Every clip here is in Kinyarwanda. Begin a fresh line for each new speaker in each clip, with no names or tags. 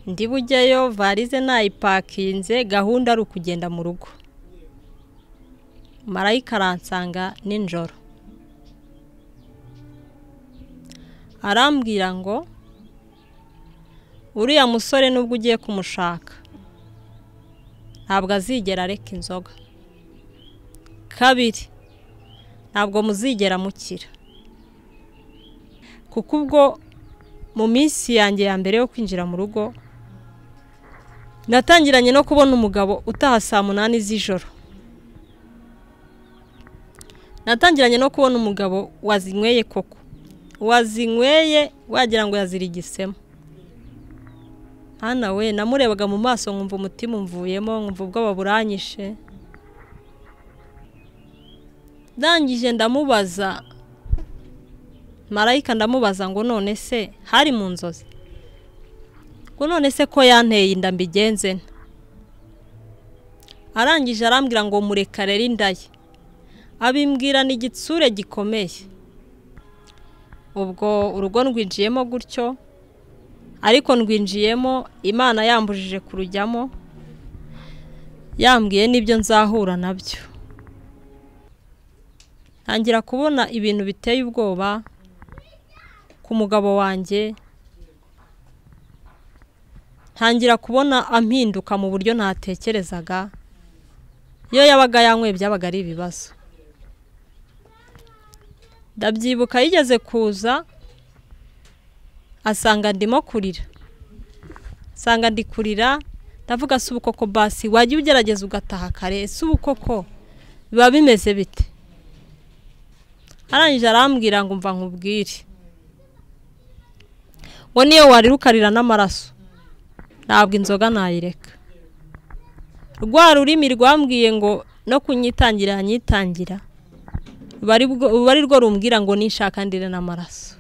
ndi bujyayo varize nayipakinze gahunda ari ukugenda mu rugo marayika aransanga nijoro arambwira ngo uriya musore nubwo ugiye kumushaka ntabwo azigera areka inzoga kabiri ntabwo muzigera mukira kuko ubwo mu minsi yanjye ya mbere yo kwinjira mu rugo natangiranye no kubona umugabo utaha saa munani z'ijoro natangiranye no kubona umugabo wazinyweye koko wazinyweye wagira ngo yazirigisemo hano we namurebaga mu maso nkumva umutima umvuyemo nkumva ubwoba buranyishe ndangije ndamubaza marayika ndamubaza ngo none se hari mu nzozi ngo none se ko yanteye inda mbigenze arangije arambwira ngo mureka rero inda ye abimbwirana igitsure gikomeye ubwo urugo rwinjiyemo gutyo ariko ndwinjiyemo imana yambujije kurujyamo yambwiye n'ibyo nzahura nabyo ntangira kubona ibintu biteye ubwoba ku mugabo wanjye ntangira kubona ampinduka mu buryo ntatekerezaga iyo yabaga yanyweye byabaga ari ibibazo ndabyibuka yigeze kuza asanga ndimo kurira asanga ndi kurira ndavuga si ubukoko basi wajya ugerageza ugataha kare si ubukoko biba bimeze bite arangije arambwira ngo mva nkubwire ngo niyo warira ukarira n'amaraso ntabwo inzoga nayireka rwa rurimi rwambwiye ngo no kunyitangira yanyitangira ruba ari rwo rumbwira ngo nishakandire n'amaraso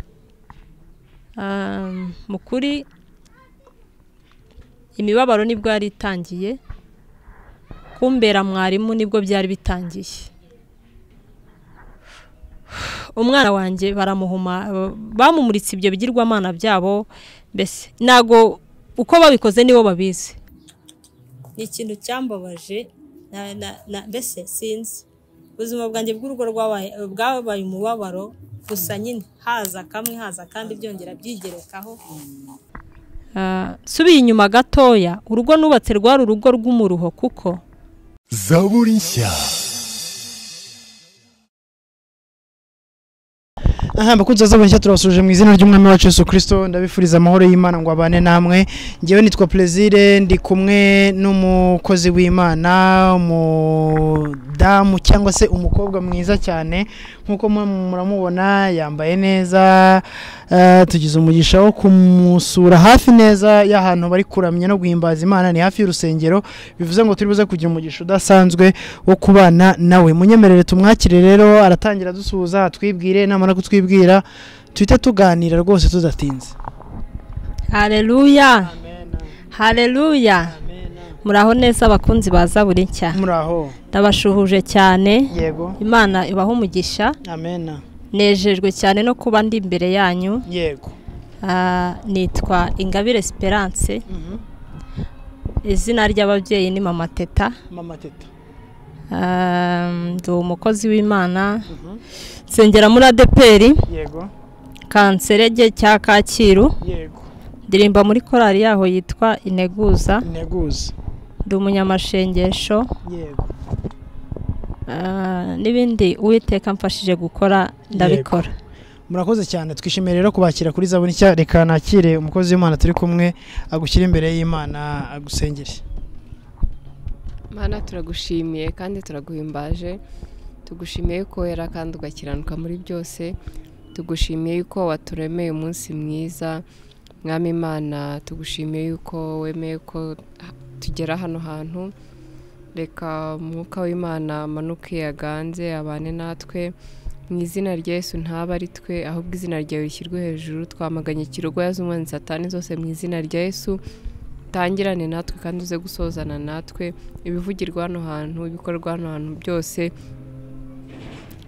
mu kuri imibabaro nibwo yari itangiye kumbera mwarimu nibwo byari bitangiye umwana wanjye baramuhuma bamumuritse ibyo bigirwamana byabo mbese ntabwo uko babikoze nibo babizi ni ikintu cyambabaje mbese sinzi ubuzima bwanjye bw'urugo bwabaye umubabaro gusa nyine haza kamwe haza kandi byongera byigerekaho subiye inyuma gatoya urugo nubatse rwari urugo rw'umuruho kuko
zaburi nshya aha bakunze zaburi nshya turabasuje mu izina ry'umwami wacu Yesu Kristo ndabifuriza amahoro y'Imana ngo abane namwe ngewe nitwa Plaisir ndi kumwe n'umukozi w'Imana umudamu cyangwa se umukobwa mwiza cyane nkuko muramubona yambaye neza tugize umugisha wo kumusura hafi neza y'ahantu bari kuramya no guhimbaza Imana ni hafi y'urusengero bivuze ngo turi buze kugira umugisha udasanzwe wo kubana nawe munyemerere tumwakire rero aratangira dusuhuza atwibwire namara kutwibwira twibwira tuhita tuganira rwose tudatinze
hareruya hareruya muraho neza abakunzi baza buri nshya
muraho
ndabashuhuje cyane
yego
imana ibaho umugisha
amena
nejejwe cyane no kuba ndi imbere yanyu
yego
nitwa ingabire esperance izina ry'ababyeyi ni mama teta
mama teta
ndi umukozi w'imana nsengera muri adeperi
yego
kanserege cya kacyiru
yego
ndirimba muri korali yaho yitwa integuza
integuza
ndi umunyamashengesho
yego
n'ibindi uwiteka mfashije gukora ndabikora
murakoze cyane twishimiye rero kubakira kuri zaburi nshya reka nakire umukozi w'imana turi kumwe agushyira imbere y'imana agusengere
mana turagushimiye kandi turaguhimbaje tugushimiye ko wera kandi ugakiranuka muri byose tugushimiye yuko waturemeye umunsi mwiza mwami imana tugushimiye yuko wemeye ko tugera hano hantu reka umwuka w'imana amanuke yaganze abane natwe mu izina rya Yesu ntaba ari twe ahubwo izina ryawe rishyirwe hejuru twamaganye ikirogoya z'umwanzi satani zose mu izina rya Yesu utangirane natwe kandi uze gusozana natwe ibivugirwa hano hantu ibikorwa hano hantu byose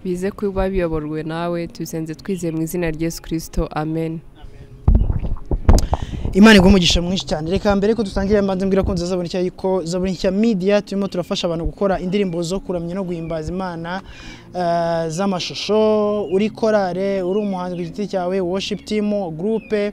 bize kuba biyoborwe nawe tuzenze twizeye mu izina rya Yesu kirisito amen
imana iguha umugisha mwinshi cyane reka mbere ko dutangira mbanze mbwira ko nziza zabonye ko zabonye cya media turimo turafasha abantu gukora indirimbo zo kuramya no guhimbaza imana eh, z'amashusho uri korale uri umuhanzi ku giti cyawe worship team groupe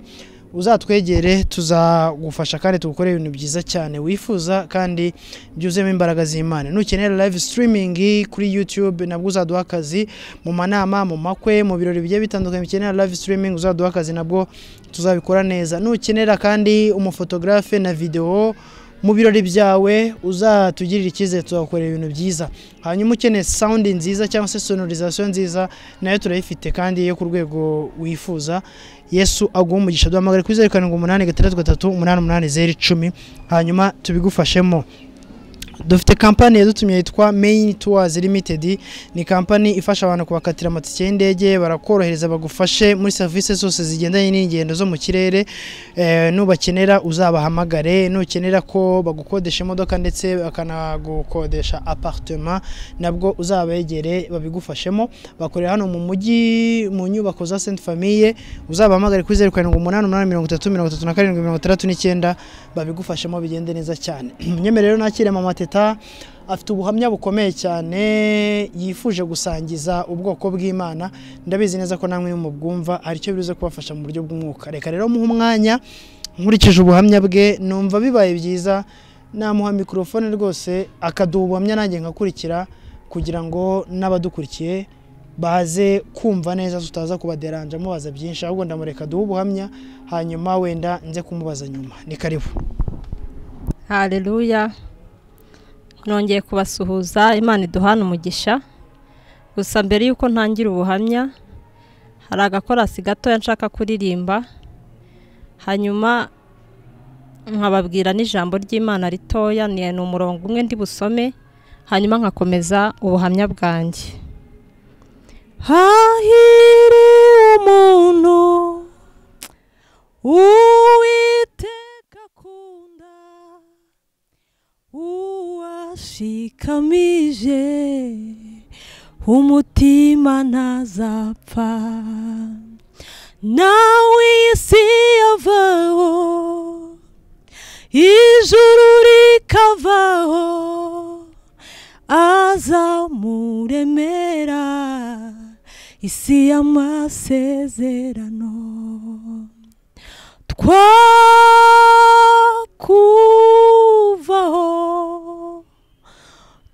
uzatwegere tuzagufasha kandi tugukore ibintu byiza cyane wifuza kandi byuzuyemo imbaraga z'imana nukenera live streaming kuri youtube nabwo uzaduha akazi mu manama mu makwe mu birori bigiye bitandukanye bikenera live streaming uzaduha akazi nabwo tuzabikora neza nukenera kandi umufotogarafe na videwo mu birori byawe uzatugirira icyizere tuzakorera ibintu byiza hanyuma ukeneye sound nziza cyangwa se sonorisation nziza nayo turayifite kandi yo ku rwego wifuza yesu aguha umugisha duhamagare kuri zeru karindwi umunani gatandatu gatatu umunani umunani zeru icumi hanyuma tubigufashemo dufite kampani yadutumye yitwa main tours limited ni kampani ifasha abantu kubakatira amatike y'indege barakorohereza bagufashe muri serivisi zose zigendanye n'ingendo zo mu kirere eh, nubakenera uzabahamagare nukenera ko bagukodesha imodoka ndetse bakanagukodesha appartement nabwo uzabegere babigufashemo bakorera hano mu mujyi mu nyubako za Sainte Famille uzabahamagare kuri 0788833769 babigufashemo bigende neza cyane munyemerero nakire mama teta afite ubuhamya bukomeye cyane yifuje gusangiza ubwoko bw'imana ndabizi neza ko namwe mubwumva hari icyo biruze kubafasha mu buryo bw'umwuka reka rero muhe umwanya nkurikije ubuhamya bwe numva bibaye byiza namuha mikorofone rwose akaduha ubuhamya nanjye nkakurikira kugira ngo n'abadukurikiye baze kumva neza tutaza kubaderanja mubaza byinshi ahubwo ndamureka duhe ubuhamya hanyuma wenda nze kumubaza nyuma ni karibu
hareruya nongeye kubasuhuza imana iduhana umugisha gusa mbere y'uko ntangira ubuhamya hari agakorasi gatoya nshaka kuririmba hanyuma nkababwira n'ijambo ry'imana ritoya ni ni umurongo umwe ndi busome hanyuma nkakomeza ubuhamya bwanjye hahiri umuntu uwiteka akunda uwashikamije umutima ntazapfa nawe iyi si yavaho ijuru rikavaho aza muremera isi y'amasezerano twakuvaho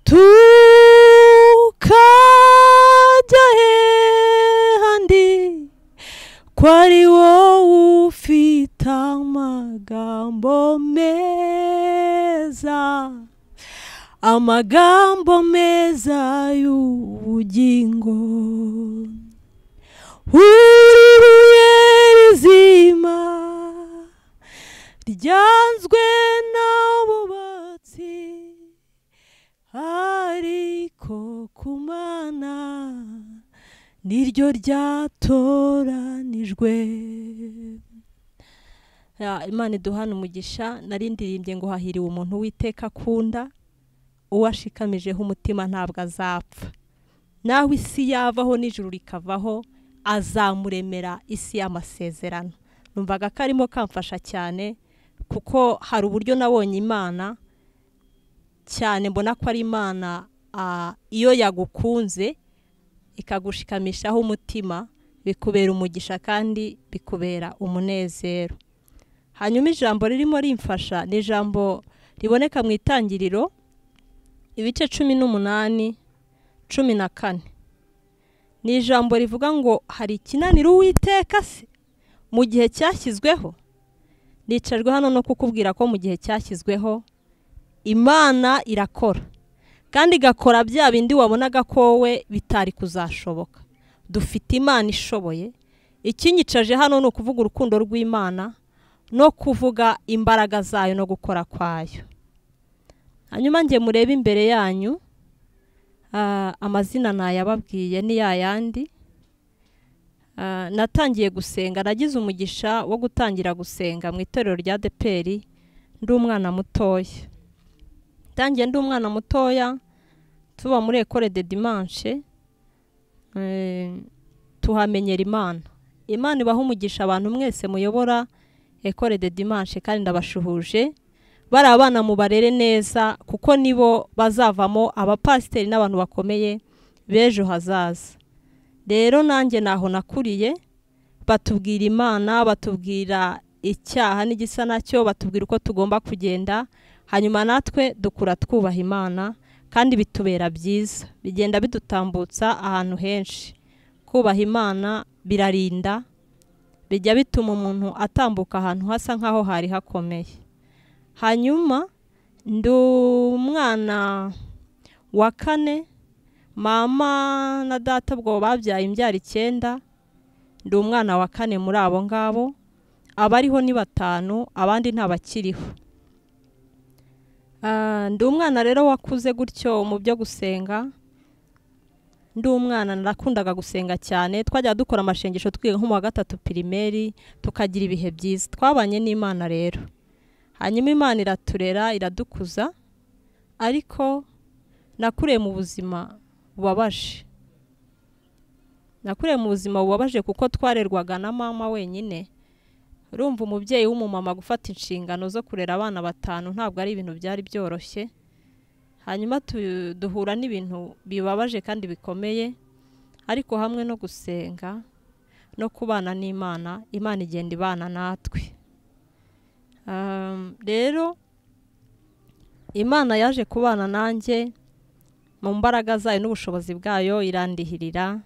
tukajya hehandi ko ari wowe ufite amagambo meza amagambo meza y'ubugingo uri buye rizima ryanzwe n'abubatsi ariko ku mana niryo ryatoranijwe Ya, imana iduhana umugisha narindirimbye ngo hahiriwe umuntu witeka akunda uwashikamijeho umutima ntabwo azapfa nawe isi yavaho n'ijuru rikavaho azamuremera isi y'amasezerano numvaga karimo kamfasha cyane kuko hari uburyo nabonye imana cyane mbona ko ari imana ah, iyo yagukunze ikagushikamishaho umutima bikubera umugisha kandi bikubera umunezero hanyuma ijambo ririmo rimfasha ni ijambo riboneka mu itangiriro ibice cumi n'umunani cumi na kane ni ijambo rivuga ngo hari ikinanira uwiteka se mu gihe cyashyizweho nicajwe hano no kukubwira ko mu gihe cyashyizweho imana irakora kandi igakora bya bindi wabonaga ko we bitari kuzashoboka dufite imana ishoboye ikinyicaje hano ni ukuvuga urukundo rw'imana no kuvuga imbaraga zayo no gukora kwayo hanyuma njye murebe imbere yanyu Ah, amazina ntayababwiye ni ya yandi Ah, natangiye gusenga nagize umugisha wo gutangira gusenga mu itorero rya deperi ndi umwana mutoya ntangiye ndi umwana mutoya tuba muri ekore de dimanche eh, tuhamenyera imana imana ibaha umugisha abantu mwese muyobora ekore de dimanche kandi ndabashuhuje bari abana mubarere neza kuko nibo bazavamo abapasiteri n'abantu bakomeye b'ejo hazaza rero nanjye naho nakuriye batubwira imana batubwira icyaha n'igisa nacyo batubwira uko tugomba kugenda hanyuma natwe dukura twubaha imana kandi bitubera byiza bigenda bidutambutsa ahantu henshi kubaha imana birarinda bijya bituma umuntu atambuka ahantu hasa nk'aho hari hakomeye hanyuma ndi umwana wa kane mama na data ubwo babyaye imbyaro icyenda ndi umwana wa kane muri abo ngabo abariho ni batanu abandi ntabakiriho ndi umwana rero wakuze gutyo mu byo gusenga ndi umwana narakundaga gusenga cyane twajya dukora amashengesho twiga nko mu wa gatatu pirimeri tukagira ibihe byiza twabanye n'imana rero hanyuma imana iraturera iradukuza ariko nakuriye mu buzima bubabaje nakuriye mu buzima bubabaje kuko twarerwaga na mama wenyine urumva umubyeyi w'umumama gufata inshingano zo kurera abana batanu ntabwo ari ibintu byari byoroshye hanyuma duhura n'ibintu bibabaje kandi bikomeye ariko hamwe no gusenga no kubana n'imana imana igenda ibana natwe rero imana yaje kubana nanjye mu mbaraga zayo n'ubushobozi bwayo irandihirira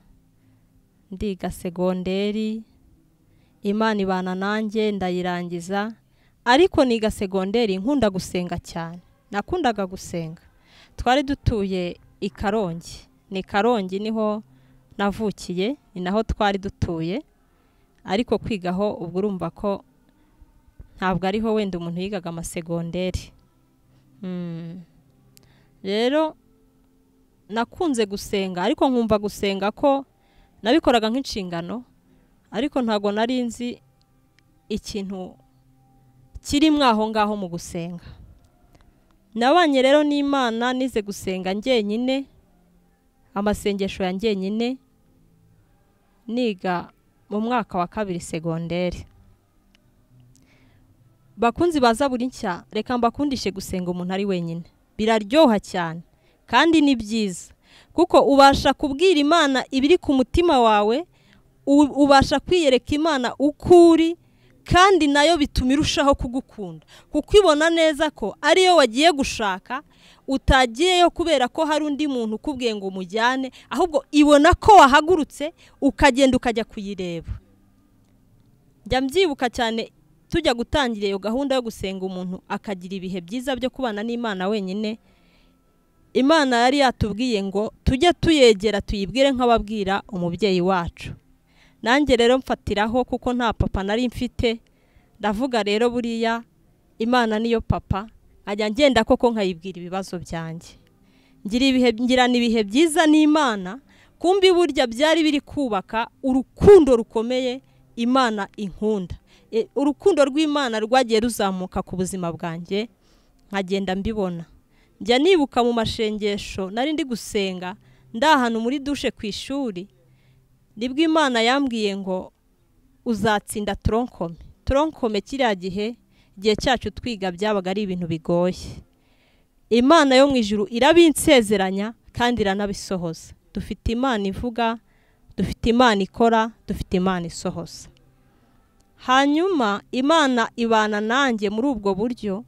ndiga segonderi imana ibana nanjye ndayirangiza ariko niga segonderi nkunda gusenga cyane nakundaga gusenga twari dutuye i karongi ni karongi niho navukiye ni naho twari dutuye ariko kwigaho ubwo urumva ko ntabwo ariho wenda umuntu yigaga amasegonderi rero nakunze gusenga ariko nkumva gusenga ko nabikoraga nk'inshingano ariko ntabwo nari nzi ikintu kirimo aho ngaho mu gusenga nabanye rero n'imana nize gusenga njyenyine amasengesho ya njyenyine niga mu mwaka wa kabiri segonderi bakunzi baza buri nshya reka mbakundishe gusenga umuntu ari wenyine biraryoha cyane kandi ni byiza kuko ubasha kubwira imana ibiri ku mutima wawe ubasha kwiyereka imana uko uri kandi nayo bituma irushaho kugukunda kukibona neza ko ariyo wagiye gushaka utagiyeyo kubera ko hari undi muntu ukubwiye ngo umujyane ahubwo ibona ko wahagurutse ukagenda ukajya kuyireba njya mbyibuka cyane tujya gutangira iyo gahunda yo gusenga umuntu akagira ibihe byiza byo kubana n'imana wenyine imana yari yatubwiye ngo tujye tuyegera tuyibwire nk'ababwira umubyeyi wacu nanjye rero mfatiraho kuko nta papa nari mfite ndavuga rero buriya imana niyo papa nkajya ngenda koko nkayibwira ibibazo byanjye ngirana ibihe byiza n'imana kumbi burya byari biri kubaka urukundo rukomeye imana inkunda urukundo rw'imana rwagiye ruzamuka ku buzima bwanjye nkagenda mbibona njya nibuka mu mashengesho nari ndi gusenga ndi ahantu muri dushe ku ishuri nibwo imana yambwiye ngo uzatsinda toronkome toronkome kiriya gihe igihe cyacu twiga byabaga ari ibintu bigoye imana yo mu ijuru irabinsezeranya kandi iranabisohoza dufite imana ivuga dufite imana ikora dufite imana isohoza hanyuma imana ibana nanjye muri ubwo buryo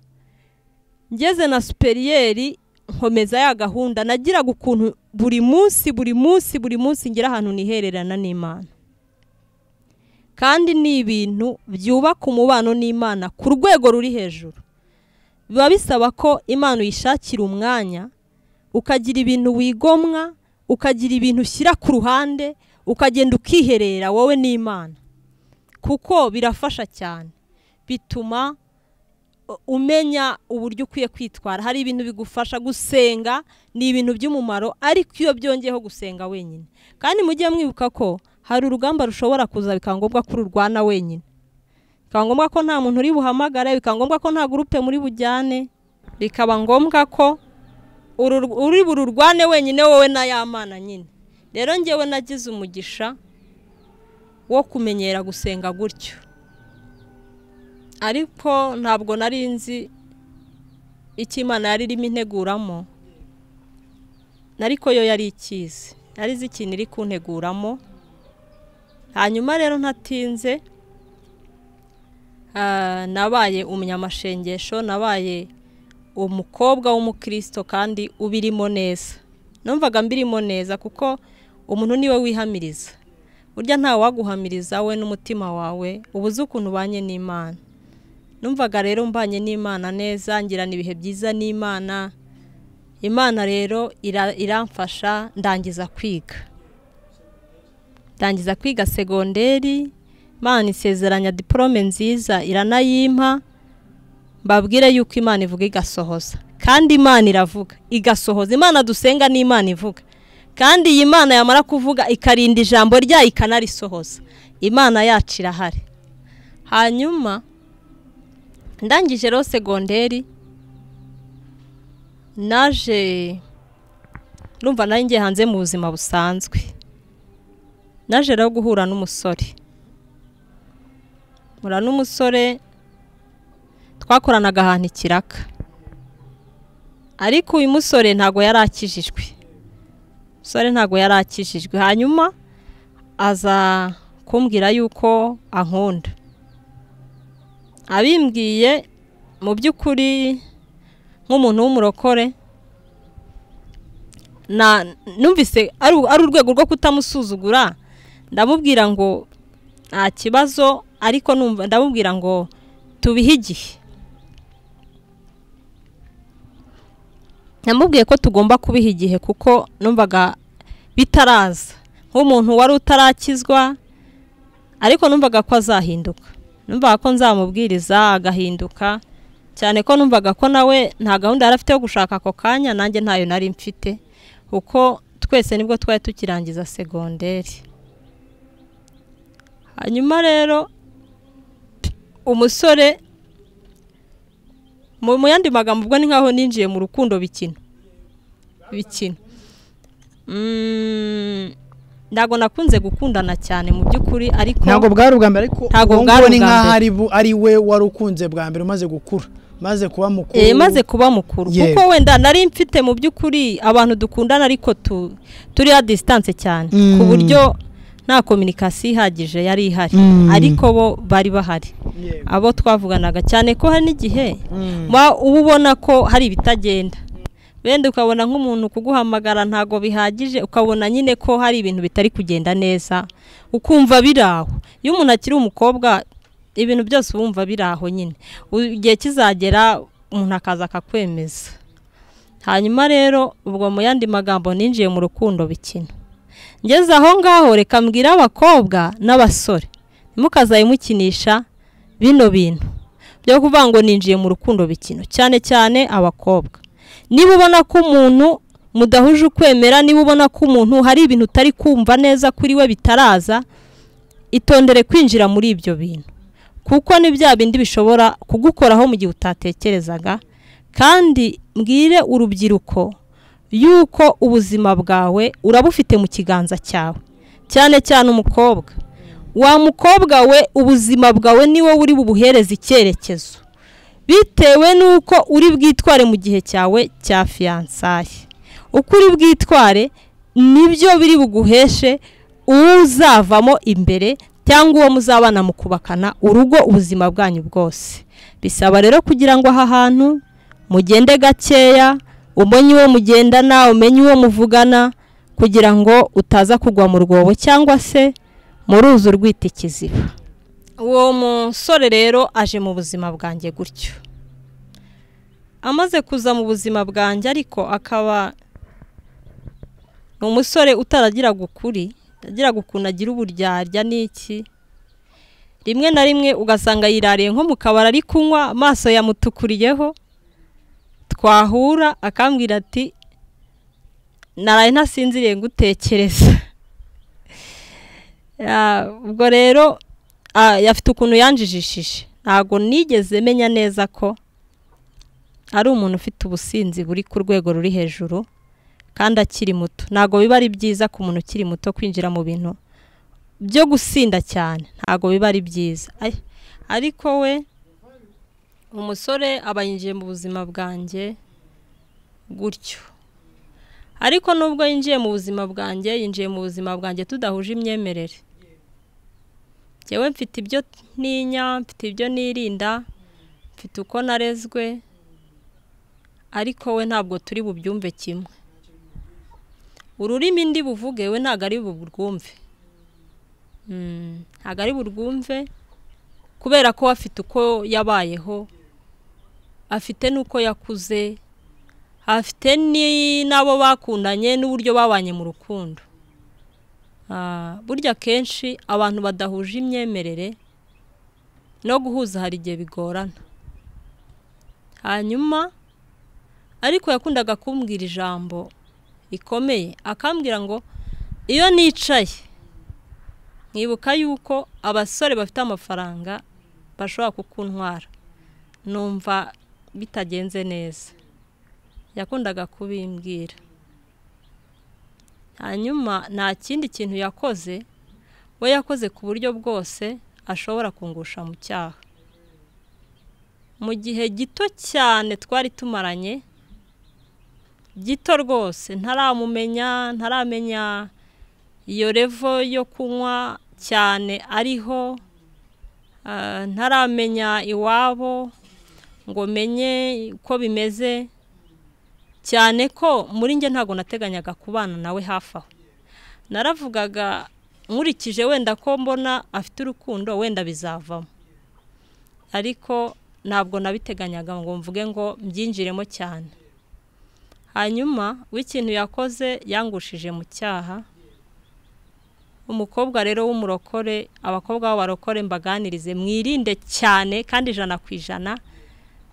ngeze na superiyeri nkomeza ya gahunda nagiraga ukuntu buri munsi buri munsi buri munsi ngira ahantu nihererana n'imana kandi ni ibintu byubaka umubano n'imana ku rwego ruri hejuru biba bisaba ko imana uyishakira umwanya ukagira ibintu wigomwa ukagira ibintu ushyira ku ruhande ukagenda ukiherera wowe n'imana kuko birafasha cyane bituma umenya uburyo ukwiye kwitwara hari ibintu bigufasha gusenga ni ibintu by'umumaro ariko iyo byongeyeho gusenga wenyine kandi mujye mwibuka ko hari urugamba rushobora kuza bikaba ngombwa ko ururwana wenyine bikaba ngombwa ko nta muntu uri buhamagare bikaba ngombwa ko nta gurupe muri bujyane bikaba ngombwa ko uri bururwane wenyine wowe n'ayamana nyine rero ngewe nagize umugisha wo kumenyera gusenga gutyo ariko ntabwo nari nzi icyo imana yari irimo integuramo ariko yo yari ikizi nari izi ikintu iri kunteguramo hanyuma rero ntatinze nabaye umunyamishengesho nabaye umukobwa w'umukristo kandi ubirimo neza numvaga mbirimo neza kuko umuntu niwe wihamiriza burya ntawe waguhamiriza we n'umutima wawe uba uzi ukuntu ubanye n'imana numvaga rero mbanye n'imana neza ngirana ibihe byiza n'imana imana rero iramfasha ndangiza kwiga ndangiza kwiga segonderi imana isezeranya diporome nziza iranayimpa mbabwire yuko imana ivuga igasohoza kandi imana iravuga igasohoza imana dusenga ni imana ivuga kandi iyi mana yamara kuvuga ikarinda ijambo ryayo ikanarisohoza imana yacu irahari hanyuma ndangije rero segonderi naje rumva nayo ngiye hanze mu buzima busanzwe naje rero guhura n'umusore mura n'umusore twakoranaga ahantu ikiraka ariko uyu musore ntabwo yari akijijwe umusore ntabwo yari akijijwe hanyuma aza kumbwira yuko ankunda abimbwiye mu by'ukuri nk'umuntu w'umurokore numvise ari urwego rwo kutamusuzugura ndamubwira ngo nta kibazo ariko ndamubwira ngo tubihe igihe namubwiye ko tugomba kubiha igihe kuko numvaga bitaraza nk'umuntu wari utarakizwa ariko numvaga ko azahinduka numvaga ko nzamubwiriza agahinduka cyane ko numvaga ko nawe nta gahunda yari afite yo gushaka ako kanya nanjye ntayo nari mfite kuko twese nibwo twari tukirangiza segonderi hanyuma rero umusore mu yandi magambo ubwo ni nkaho ninjiye mu rukundo bikina bikina ntabwo nakunze gukundana cyane mu by'ukuri ariko
ntabwo bwari ubwa mbere ariko
ntabwo bwari
ni
ubwa
nkaho
mbere
ari bu- ari we wari ukunze bwa mbere umaze gukura maze kuba mukuru
Eh, maze kuba mukuru
Yego.
kuko wenda nari mfite mu by'ukuri abantu dukundana ariko tu- turi ya disitanse cyane
Mm.
ku buryo nta kominikasiyo ihagije yari ihari
Mm.
ariko bo bari bahari
Yego.
abo twavuganaga cyane ko hari n'igihe
Mm.
Ma- uba ubona ko hari ibitagenda wenda ukabona nk'umuntu kuguhamagara ntabwo bihagije ukabona nyine ko hari ibintu bitari kugenda neza ukumva biri aho iyo umuntu akiri umukobwa ibintu byose uba wumva biri aho nyine U- igihe kizagera umuntu akaza akakwemeza hanyuma rero ubwo mu yandi magambo ninjiye mu rukundo bikina ngeze aho ngaho reka mbwire abakobwa n'abasore ntimukazayimukinisha bino bintu byo kuvuga ngo ninjiye mu rukundo bikino cyane cyane abakobwa niba ubona ko umuntu mudahuje ukwemera niba ubona ko umuntu hari ibintu utari kumva neza kuri we bitaraza itondere kwinjira muri ibyo bintu kuko ni bya bindi bishobora kugukoraho mu gihe utatekerezaga kandi mbwire urubyiruko yuko ubuzima bwawe urabufite mu kiganza cyawe cyane cyane umukobwa wa mukobwa we ubuzima bwawe niwe uri bubuhereza icyerekezo bitewe n'uko uri bwitware mu gihe cyawe cya fiyansaye uko uri bwitware nibyo biri buguheshe uzavamo imbere cyangwa uwo muzabana mu kubakana urugo ubuzima bwanyu bwose bisaba rero kugira ngo aha hantu mugende gakeya umenye uwo mugendana umenye uwo muvugana kugira ngo utaza kugwa mu rwobo cyangwa se mu ruzi urwita ikiziba uwo musore rero aje mu buzima bwanjye gutyo amaze kuza mu buzima bwanjye ariko akaba ni umusore utaragiraga ukuri yagiraga ukuntu agira uburyarya n'iki rimwe na rimwe ugasanga yirariye nko mu kabari ari kunywa amaso yamutukuriyeho twahura akambwira ati naraye ntasinziriye ngutekereza Ya, ubwo rero ah, afite ukuntu yanjijishije ntabwo nigeze menya neza ko ari umuntu ufite ubusinzi buri ku rwego ruri hejuru kandi akiri muto ntabwo biba ari byiza ku muntu ukiri muto kwinjira mu bintu byo gusinda cyane ntabwo biba ari byiza Ay- ariko we umusore aba yinjiye mu buzima bwanjye gutyo ariko nubwo yinjiye mu buzima bwanjye yinjiye mu buzima bwanjye tudahuje imyemerere ngewe mfite ibyo ntinya mfite ibyo nirinda mfite uko narezwe ariko we ntabwo turi bubyumve kimwe ururimi ndi buvuge we ntabwo ari burwumve ntabwo ari burwumve kubera ko afite uko yabayeho afite n'uko yakuze afite n'abo bakundanye n'uburyo babanye mu rukundo burya akenshi abantu badahuje imyemerere no guhuza hari igihe bigorana hanyuma ariko yakundaga kumbwira ijambo rikomeye akambwira ngo iyo nicaye nkibuka yuko abasore bafite amafaranga bashobora kukuntwara numva bitagenze neza yakundaga kubimbwira hanyuma nta kindi kintu yakoze we yakoze ku buryo bwose ashobora kungusha mu cyaha mu gihe gito cyane twari tumaranye gito rwose ntaramumenya ntaramenya iyo revo yo kunywa cyane ariho ntaramenya iwabo ngo menye uko bimeze cyane ko muri njye ntabwo nateganyaga kubana nawe hafi aho naravugaga nkurikije wenda ko mbona afite urukundo wenda bizavamo ariko ntabwo nabiteganyaga ngo mvuge ngo mbyinjiremo cyane hanyuma w'ikintu yakoze yangushije mu cyaha umukobwa rero w'umurokore abakobwa b'abarokore mbaganirize mwirinde cyane kandi ijana ku ijana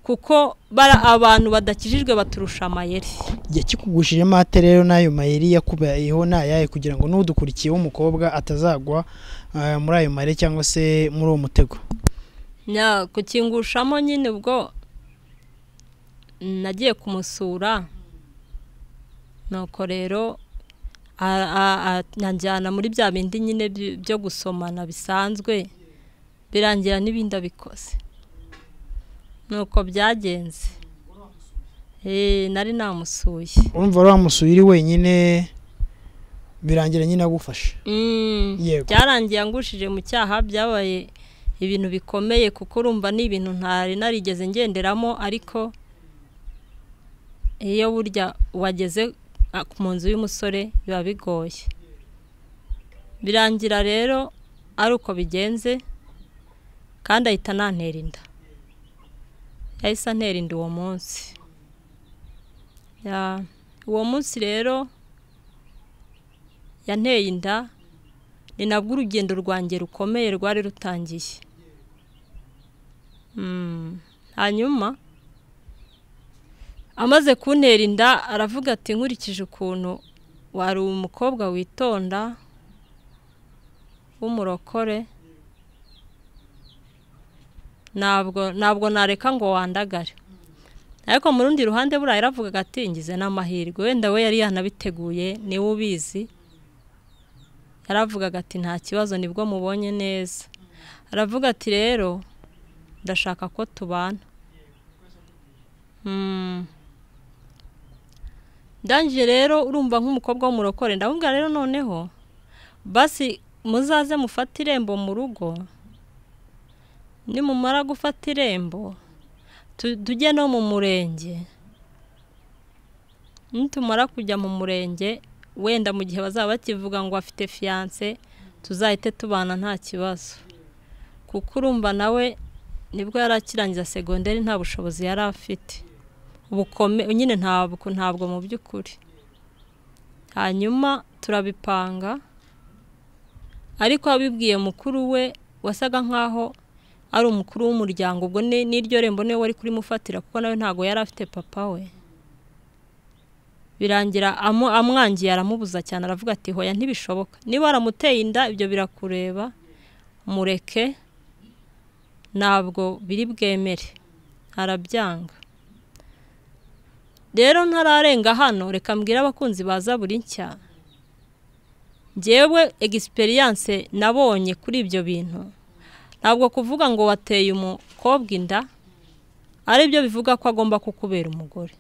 kuko bara abantu badakijijwe baturusha amayeri
yakikugushijemo ate rero n'ayo mayeri yakubayeho ntayaye kugira ngo n'udukurikiye w'umukobwa atazagwa muri ayo mayeri cyangwa se muri uwo mutego
kukingushamo nyine ubwo nagiye kumusura nuko rero anjyana muri bya bindi nyine byo gusomana bisanzwe birangira n'ibindi abikoze nuko byagenze nari namusuye
urumva wari uri wenyine birangira nyine agufasha
byarangiye angushije mu cyaha byabaye ibintu bikomeye kuko urumva ni ibintu ntari narigeze ngenderamo ariko iyo burya wageze mu nzu y'umusore biba bigoye birangira rero ari uko bigenze kandi ahita nantera inda yahise antera inda uwo munsi uwo munsi rero yanteye inda ni nabwo urugendo rwanjye rukomeye rwari rutangiye hanyuma amaze kuntera inda aravuga ati nkurikije ukuntu wari umukobwa witonda w'umurokore ntabwo ntabwo nareka ngo wandagare ariko mu rundi ruhande buriya yaravugaga ati ngize n'amahirwe wenda we yari yanabiteguye niwe ubizi yaravugaga ati nta kibazo nibwo mubonye neza aravuga ati rero ndashaka ko tubana ndangije rero urumva nk'umukobwa w'umurokore ndabubwira rero noneho basi muzaze mufate irembo mu rugo nimumara gufata irembo tujye no mu murenge nitumara kujya mu murenge wenda mu gihe bazaba bakivuga ngo afite fiyanse tuzahite tubana nta kibazo kuko urumva nawe nibwo yari akirangiza segonderi nta bushobozi yari afite nyine ntabwo ntabwo mu by'ukuri hanyuma turabipanga ariko abibwiye mukuru we wasaga nk'aho ari umukuru w'umuryango ubwo n'iryo rembo niwe wari kurimufatira kuko nawe ntabwo yari afite papa we birangira amwangiye aramubuza cyane aravuga ati hoya ntibishoboka niba aramuteye inda ibyo birakureba mureke ntabwo biri bwemere arabyanga rero ntararenga hano reka mbwire abakunzi baza buri nshya ngewe egisperiyanse nabonye kuri ibyo bintu ntabwo kuvuga ngo wateye umukobwa inda ari byo bivuga ko agomba kukubera umugore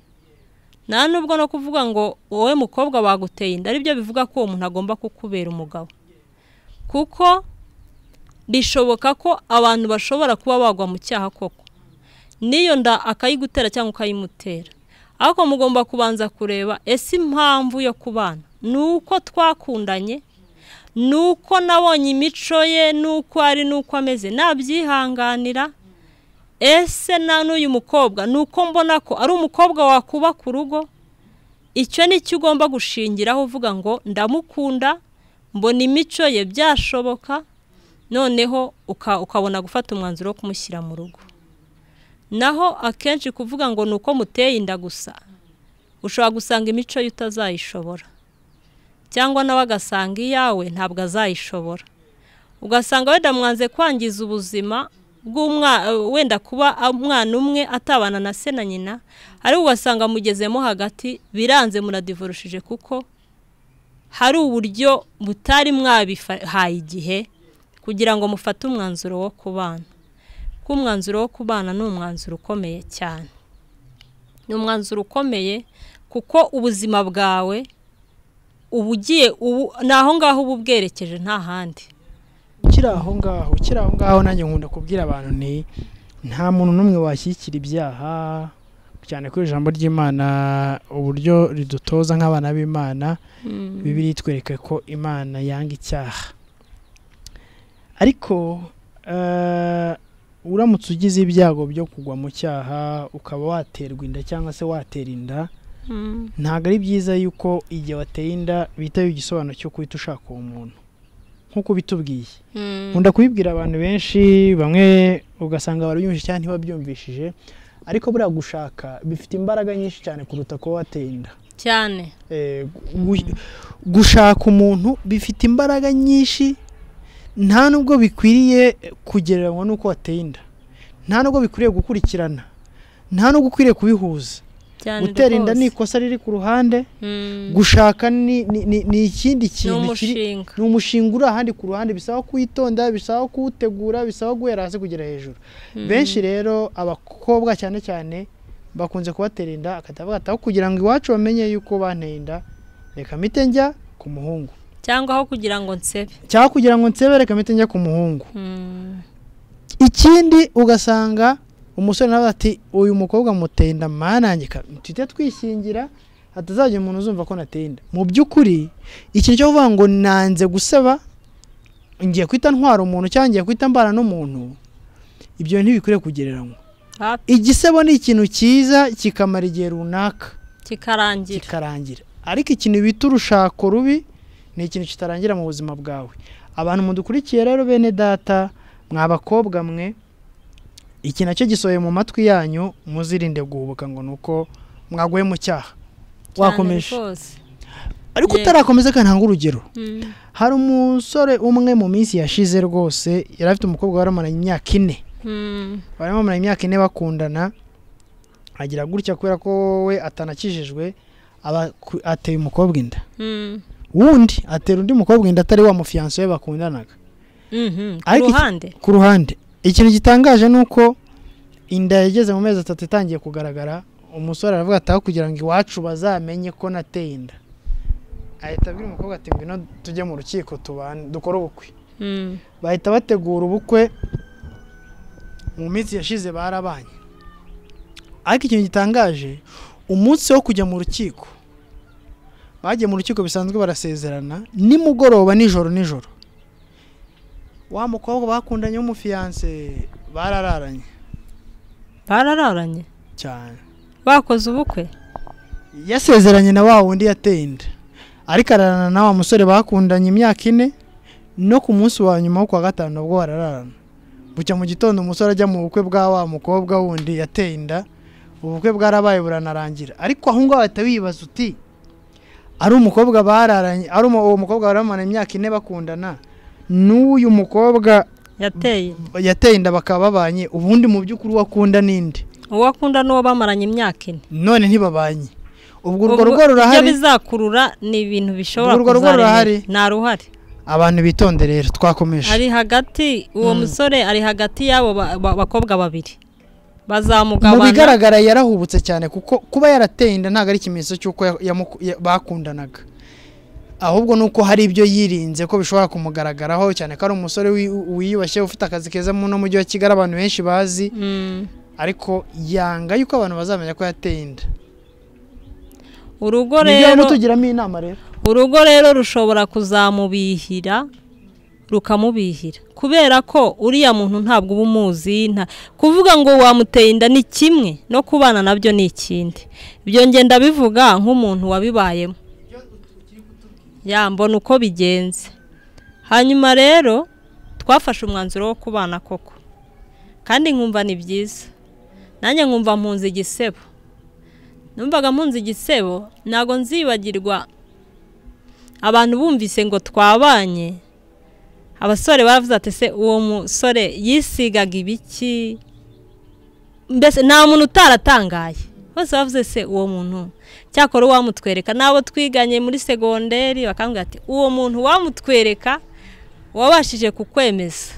nta nubwo no kuvuga ngo wowe mukobwa waguteye inda ari byo bivuga ko uwo muntu agomba kukubera umugabo kuko bishoboka ko abantu bashobora kuba bagwa mu cyaha koko n'iyo nda akayigutera cyangwa ukayimutera ariko mugomba kubanza kureba ese impamvu yo kubana ni uko twakundanye ni uko nabonye imico ye n'uko ari n'uko ameze nabyihanganira ese na n'uyu mukobwa ni uko mbona ko ari umukobwa wakuba ku rugo icyo ni cyo ugomba gushingiraho uvuga ngo ndamukunda mbona imico ye byashoboka noneho ukabona gufata umwanzuro wo kumushyira mu rugo naho akenshi kuvuga ngo ni uko muteye inda gusa ushobora gusanga imico ye utazayishobora cyangwa nawe agasanga iyawe ntabwo azayishobora ugasanga wenda mwanze kwangiza ubuzima wenda kuba umwana umwe atabana na se na nyina ariko ugasanga mugezemo hagati biranze muradivurushije kuko hari uburyo butari mwabihaye igihe kugira ngo mufate umwanzuro wo kubana kuko umwanzuro wo kubana ni umwanzuro ukomeye cyane ni umwanzuro ukomeye kuko ubuzima bwawe uba ugiye ni aho ngaho uba ubwerekeje nta handi
ukiri aho ngaho ukiri aho ngaho nanjye nkunda kubwira abantu nti nta muntu n'umwe washyigikira ibyaha cyane ko ijambo ry'imana uburyo ridutoza nk'abana b'imana bibiri itwereka ko imana yanga icyaha ariko uramutse ugize ibyago byo kugwa mu cyaha ukaba waterwa inda cyangwa se watera inda ntabwo ari byiza yuko igihe wateye inda bitaye igisobanuro cyo guhita ushaka uwo muntu nk'uko bitubwiye nkunda kubibwira abantu benshi bamwe ugasanga barabyumvise cyangwa ntibabyumvishije ariko buriya gushaka bifite imbaraga nyinshi cyane kuruta kuba wateye inda
cyane
gushaka umuntu bifite imbaraga nyinshi nta nubwo bikwiriye kugereranywa n'uko wateye inda nta nubwo bikwiriye gukurikirana nta nubwo ukwiriye kubihuza gutera inda ni ikosa riri ku ruhande gushaka ni ikindi kintu ni umushinga uri ahandi ku ruhande bisaba kuwitonda bisaba kuwutegura bisaba guhera hasi kugera hejuru benshi rero abakobwa cyane cyane bakunze kubatera inda akatavuga kugira ngo iwacu bamenye yuko banteye inda reka mite njya ku muhungu
cyangwa aho kugira ngo nsebe
cyangwa kugira ngo nsebe reka mite njya ku muhungu ikindi ugasanga umusore nawe ati uyu mukobwa muteye inda manangika tujye twishingira hatazajya umuntu uzumva ko nateye inda mu by'ukuri ikintu cyo kuvuga ngo nanze gusaba ngiye kwita ntwara umuntu cyangwa ngiye kwita mbana n'umuntu ibyo ntibikwiriye kugereranywa igisebo ni ikintu cyiza kikamara igihe runaka
kikarangira
kikarangira ariko ikintu bita urushako rubi ni ikintu kitarangira mu buzima bwawe abantu mudukurikiye rero bene data mwabakobwa mwe iki nacyo gisohoye mu matwi yanyu muzirinde guhubuka ngo ni uko mwaguye mu cyaha wakomeje ariko utarakomeza kandi ntabwo urugero hari umusore umwe mu minsi yashize rwose yari afite umukobwa wari amaranye imyaka ine bari bamaranye imyaka ine bakundana agira gutya kubera ko we atanakijijwe ateye umukobwa inda wundi atera undi mukobwa inda atari wa mufiyanse we bakundanaga ku ruhande ikintu gitangaje ni uko inda yageze mu mezi atatu itangiye kugaragara umusore aravuga ati aho kugira ngo iwacu bazamenye ko nateye inda ahita abwira umukobwa ati ngwino tujye mu rukiko dukore ubukwe bahita bategura ubukwe mu minsi yashize barabanye ariko ikintu gitangaje umunsi wo kujya mu rukiko bagiye mu rukiko bisanzwe barasezerana nimugoroba nijoro nijoro wa mukobwa bakundanye w'umufiyanse barararanye
barararanye
cyane
bakoze ubukwe
yasezeranye na wa wundi yateye inda ariko ararana na wa musore bakundanye imyaka ine no ku munsi wa nyuma wo kuwa gatanu nabwo barararana bucya mu gitondo umusore ajya mu bukwe bwa wa mukobwa wundi yateye inda ubukwe bwarabaye buranarangira ariko aho ngaho bahita wibaza uti ari umukobwa bararanye ari uwo mukobwa baramara imyaka ine bakundana n'uyu mukobwa yateye inda bakaba babanye ubundi mu by'ukuri uwo akunda n'indi
uwo akunda n'uwo bamaranye imyaka ine
none ntibabanye ubwo urwo rugo rurahari
ibyo bizakurura ni ibintu bishobora
urwo rugo rurahari
nta ruhare
abantu bitonde rero twakomeje
ari hagati uwo musore ari hagati y'abo bakobwa babiri bazamugabana
mu bigaragara yarahubutse cyane kuko kuba yarateye inda ntabwo ari ikimenyetso cy'uko ya- yamuku- ya- bakundanaga ahubwo ni uko hari ibyo yirinze ko bishobora kumugaragaraho cyane ko ari umusore wi- wiyubashye ufite akazi keza mu no mujyi wa kigali abantu benshi bazi
Mm.
ariko yanga yuko abantu bazamenya ko yateye inda
urugo
nibyo
rero
barimo tugiramo inama rero
urugo rero rushobora kuzamubihira rukamubihira kubera ko uriya muntu ntabwo uba umuzi nta kuvuga ngo wamuteye inda ni kimwe no kubana nabyo ni ikindi ibyo ngenda bivuga nk'umuntu wabibayemo ya mbona uko bigenze hanyuma rero twafashe umwanzuro wo kubana koko kandi nkumva ni byiza nanjye nkumva mpunze igisebo numvaga mpunze igisebo ntabwo nzibagirwa abantu bumvise ngo twabanye abasore bavuze ati se uwo musore yisigaga ibiki mbese nta muntu utaratangaye bose bavuze se uwo muntu cyakora uwamutwereka n'abo twiganye muri segonderi bakambwira ati uwo muntu wamutwereka wabashije kukwemeza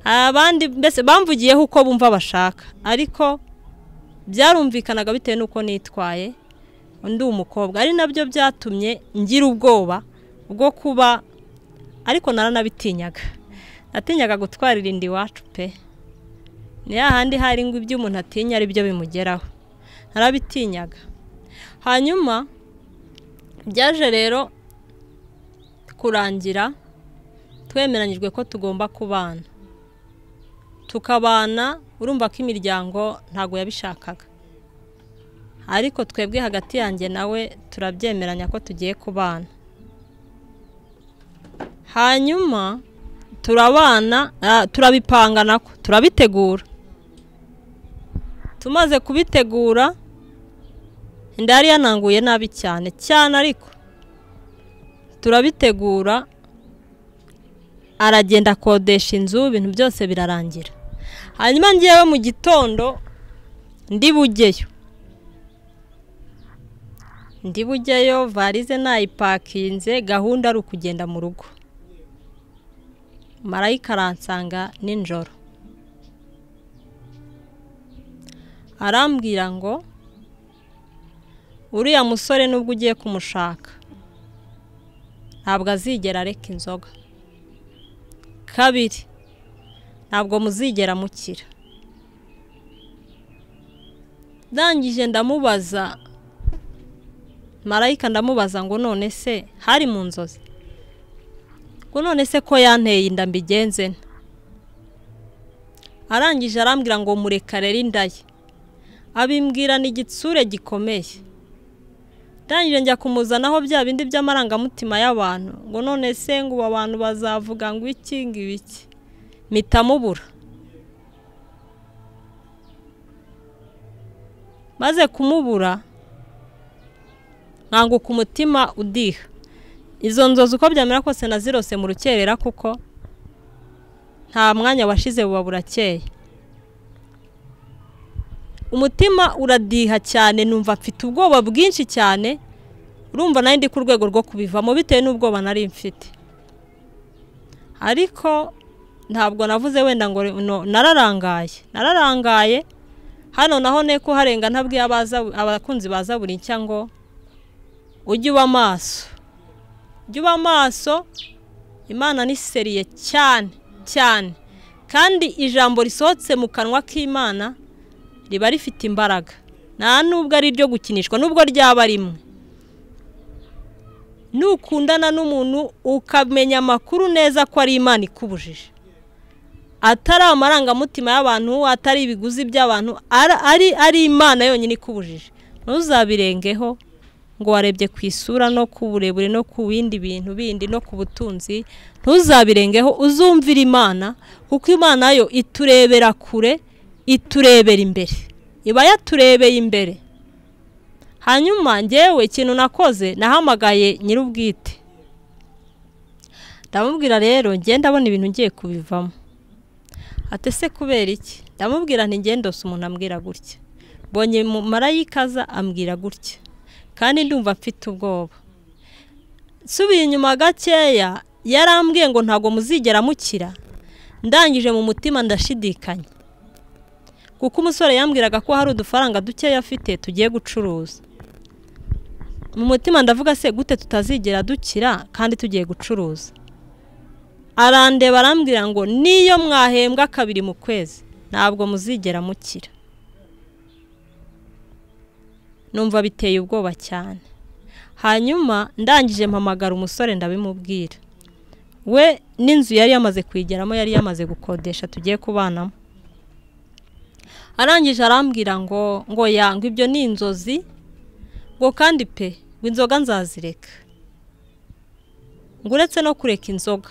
abandi mbese bamvugiyeho uko bumva bashaka ariko byarumvikanaga bitewe n'uko nitwaye undi umukobwa ari nabyo byatumye ngira ubwoba bwo kuba ariko naranabitinyaga natinyaga gutwarira inda iwacu pe ni hahandi hari ngo ibyo umuntu atinya ari byo bimugeraho narabitinyaga hanyuma byaje rero kurangira twemeranyijwe ko tugomba kubana tukabana urumva ko imiryango ntabwo yabishakaga ariko twebwe hagati yanjye nawe turabyemeranya ko tugiye kubana hanyuma turabana ah, turabipanga nako turabitegura tumaze kubitegura inda yari yananguye nabi cyane cyane ariko turabitegura aragenda akodesha inzu ibintu byose birarangira hanyuma ngewe mu gitondo ndi bugeyo ndi bujyayo varize nayipakinze gahunda ari ukugenda mu rugo marayika aransanga nijoro arambwira ngo uriya musore nubwo ugiye kumushaka ntabwo azigera areka inzoga kabiri ntabwo muzigera mukira ndangije ndamubaza marayika ndamubaza ngo none se hari mu nzozi ngo none se ko yanteye inda mbigenze nte? arangije arambwira ngo mureka rero inda ye abimbwira ni igitsure gikomeye ndangije njya kumuzanaho bya bindi by'amarangamutima y'abantu ngo none se ngo ubu abantu bazavuga ngo iki ngo ibiki mpita mubura maze kumubura nkanguka umutima udiha izo nzozi uko byamera kose nazirose mu rukerera kuko nta mwanya washize buba burakeye umutima uradiha cyane numva mfite ubwoba bwinshi cyane urumva nayo ndi ku rwego rwo kubivamo bitewe n'ubwoba nari mfite ariko ntabwo navuze wenda ngo no- nararangaye nararangaye hano naho ne ko harenga ntabwiye abaza- abakunzi baza buri nshya ngo ujye uba maso ujye uba maso imana ni seriye cyane cyane kandi ijambo risohotse mu kanwa k'imana riba rifite imbaraga nta nubwo ari iryo gukinishwa nubwo ryaba rimwe nukundana n'umuntu ukamenya amakuru neza ko ari imana ikubujije atari amarangamutima y'abantu atari ibiguzi by'abantu ara- ari ari imana yonyine ikubujije ntuzabirengeho ngo warebye ku isura no ku burebure no ku bindi bintu bindi no ku butunzi ntuzabirengeho uzumvira imana kuko imana yo iturebera kure iturebera imbere iba yaturebeye imbere hanyuma ngewe ikintu nakoze nahamagaye nyir'ubwite ndamubwira rero ngenda abona ibintu ngiye kubivamo ate se kubera iki ndamubwira nti ngendose umuntu ambwira gutya mbonye mu marayikaza ambwira gutya kandi ndumva mfite ubwoba nsubiye inyuma gakeya yarambwiye ngo ntabwo muzigera mukira ndangije mu mutima ndashidikanya kuko umusore yambwiraga ko hari udufaranga dukeya afite tugiye gucuruza mu mutima ndavuga se gute tutazigera dukira kandi tugiye gucuruza arandeba arambwira ngo niyo mwahembwa kabiri mu kwezi ntabwo muzigera mukira numva biteye ubwoba cyane hanyuma ndangije mpamagara umusore ndabimubwira we n'inzu yari yamaze kwigeramo yari yamaze gukodesha tugiye kubanamo arangije arambwira ngo ngo yangwe ibyo ni inzozi ngo kandi pe ngo inzoga nzazireka ngo uretse no kureka inzoga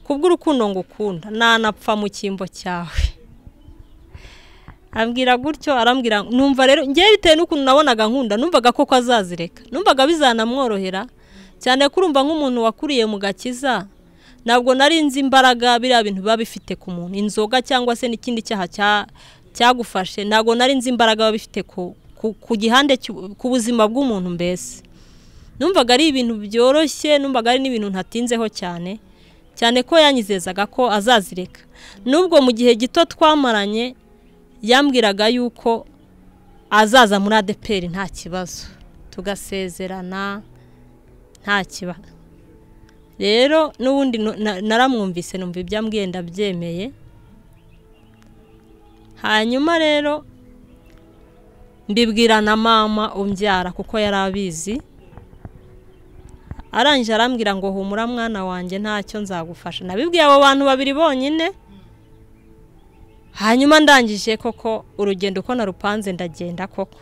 kubw'urukundo ngo ukunda nanapfa mu cyimbo cyawe abwira gutyo arambwira numva rero ngewe bitewe n'ukuntu nabonaga nkunda numvaga koko azazireka numvaga bizanamworohera cyane ko urumva nk'umuntu wakuriye mu gakiza ntabwo nari nzi imbaraga biriya bintu biba bifite ku muntu inzoga cyangwa se n'ikindi cyaha cyagufashe ntabwo nari nzi imbaraga biba bifite ku gihande ku buzima bw'umuntu mbese numvaga ari ibintu byoroshye numvaga ari n'ibintu ntatinzeho cyane cyane ko yanyizezaga ko azazireka n'ubwo mu gihe gito twamaranye yambwiraga yuko azaza muri adeperi nta kibazo tugasezerana nta kibazo rero n'ubundi naramwumvise numva ibyo ambwiye ndabyemeye hanyuma rero mbibwira na mama umbyara kuko yari abizi arangije arambwira ngo humura mwana wanjye ntacyo nzagufasha nabibwiye abo bantu babiri bonyine hanyuma ndangije koko urugendo uko narupanze ndagenda koko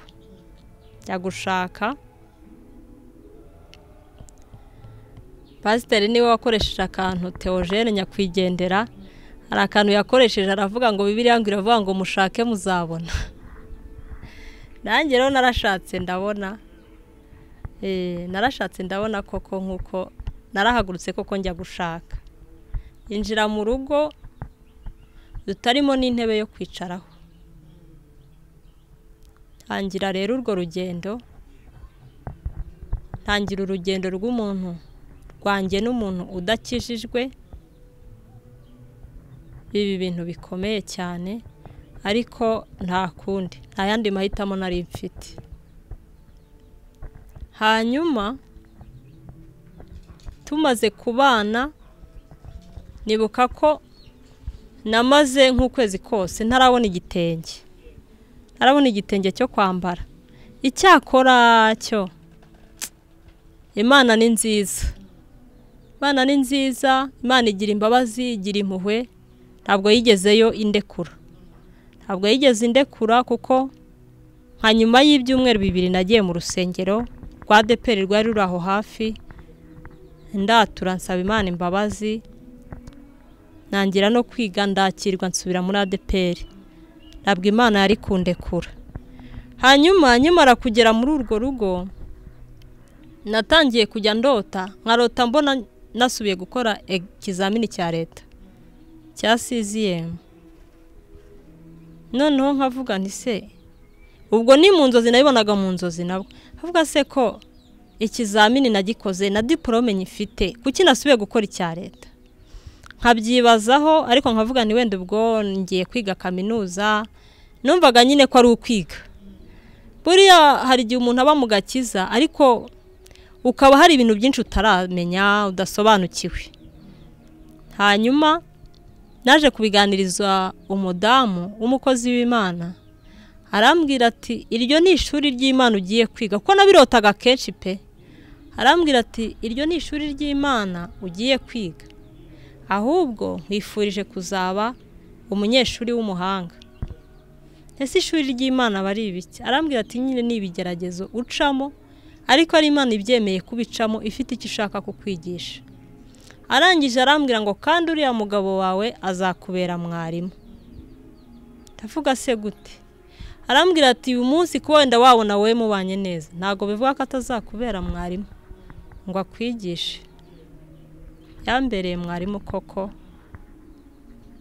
njya gushaka pasiteri niwe wakoresheje akantu teogene nyakwigendera hari akantu yakoresheje aravuga ngo bibiriya ngo iravuga ngo mushake muzabona nanjye rero narashatse ndabona narashatse ndabona koko nk'uko narahagurutse koko njya gushaka yinjira mu rugo tutarimo n'intebe yo kwicaraho tangira rero urwo rugendo tangira urugendo rw'umuntu rwanjye n'umuntu udakijijwe ibi bintu bikomeye cyane ariko nta kundi nta yandi mahitamo nari mfite hanyuma tumaze kubana nibuka ko namaze nk'ukwezi kose ntarabona igitenge ntarabona igitenge cyo kwambara icyakora cyo imana ni nziza imana ni nziza imana igira imbabazi igira impuhwe ntabwo yigezeyo indekura ntabwo yigeze indekura kuko nka nyuma y'ibyumweru bibiri nagiye mu rusengero rwa deperi rwari ruri aho hafi ndatura nsaba imana imbabazi ntangira no kwiga ndakirwa nsubira muri adeperi ntabwo imana yari kundekura hanyuma nkimara kugera muri urwo rugo natangiye kujya ndota nkarota mbona nasubiye gukora ikizamini cya leta cya siziyemu noneho nkavuga nti se ubwo ni mu nzozi nabibonaga mu nzozi nabwo havuga se ko ikizamini nagikoze na diporome nyifite kuki nasubiye gukora icya leta nkabyibazaho ariko nkavuga ni wenda ubwo ngiye kwiga kaminuza numvaga nyine ko ari ukwiga buriya hari igihe umuntu aba mu gakiza ariko ukaba hari ibintu byinshi utaramenya udasobanukiwe hanyuma naje kubiganiriza umudamu w'umukozi w'imana arambwira ati iryo ni ishuri ry'imana ugiye kwiga kuko nabirotaga kenshi pe arambwira ati iryo ni ishuri ry'imana ugiye kwiga ahubwo nkwifurije kuzaba umunyeshuri w'umuhanga ese ishuri ry'imana aba ari ibiki arambwira ati nyine ni ibigeragezo ucamo ariko ari imana ibyemeye kubicamo ifite icyo ishaka kukwigisha arangije arambwira ngo kandi uriya mugabo wawe azakubera mwarimu ndavuga se gute arambwira ati uyu munsi ko wenda wabona wowe mubanye neza ntabwo bivuga ko atazakubera mwarimu ngo akwigishe yambereye mwarimu koko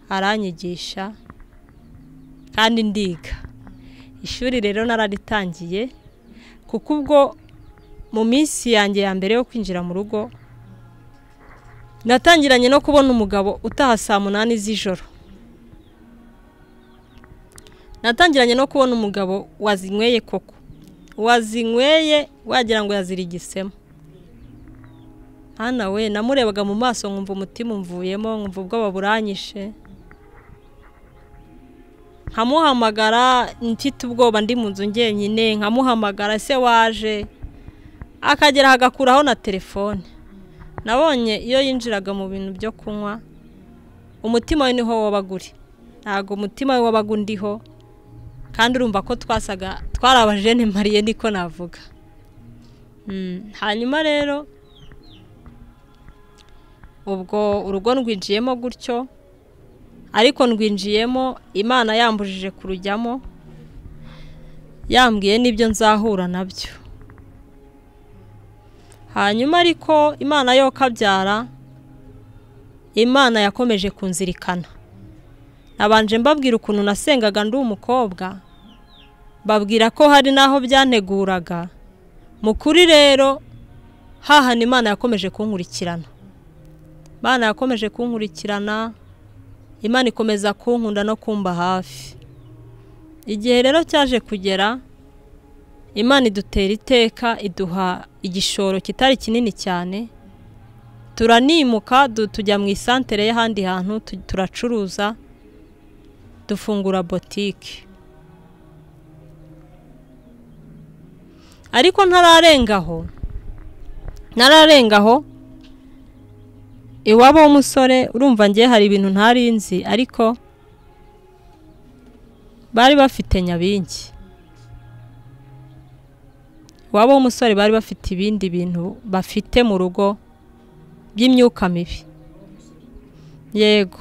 aranyigisha kandi ndiga ishuri rero nararitangiye kuko ubwo mu minsi yanjye ya mbere yo kwinjira mu rugo natangiranye no kubona umugabo utaha saa munani z'ijoro natangiranye no kubona umugabo wazinyweye koko wazinyweye wagira ngo yazirigisemo hano we namurebaga mu maso nkumva umutima umvuyemo nkumva ubwoba buranyishe nkamuhamagara mfite ubwoba ndi mu nzu ngenyine nkamuhamagara se waje akagera agakuraho na telefone nabonye iyo yinjiraga mu bintu byo kunywa umutima we niho wabaga uri ntabwo umutima we wabaga undiho kandi urumva ko twasaga twari abajene mariye niko navuga hanyuma rero ubwo urugo rwinjiyemo gutyo ariko ndwinjiyemo imana yambujije kurujyamo yambwiye n'ibyo nzahura nabyo hanyuma ariko imana yo kabyara imana yakomeje kunzirikana nabanje mbabwira ukuntu nasengaga ndi umukobwa babwira ko hari n'aho byanteguraga mu kuri rero hahana imana yakomeje kunkurikirana imana yakomeje kunkurikirana imana ikomeza kunkunda no kumba hafi igihe rero cyaje kugera imana idutera iteka iduha igishoro kitari kinini cyane turanimuka tujya mu isantere y'ahandi hantu turacuruza dufungura botike ariko ntararengaho ntararengaho iwabo w'umusore urumva ngewe hari ibintu ntarinzi ariko bari bafite nyabingi iwabo w'umusore bari bafite ibindi bintu bafite mu rugo by'imyuka mibi yego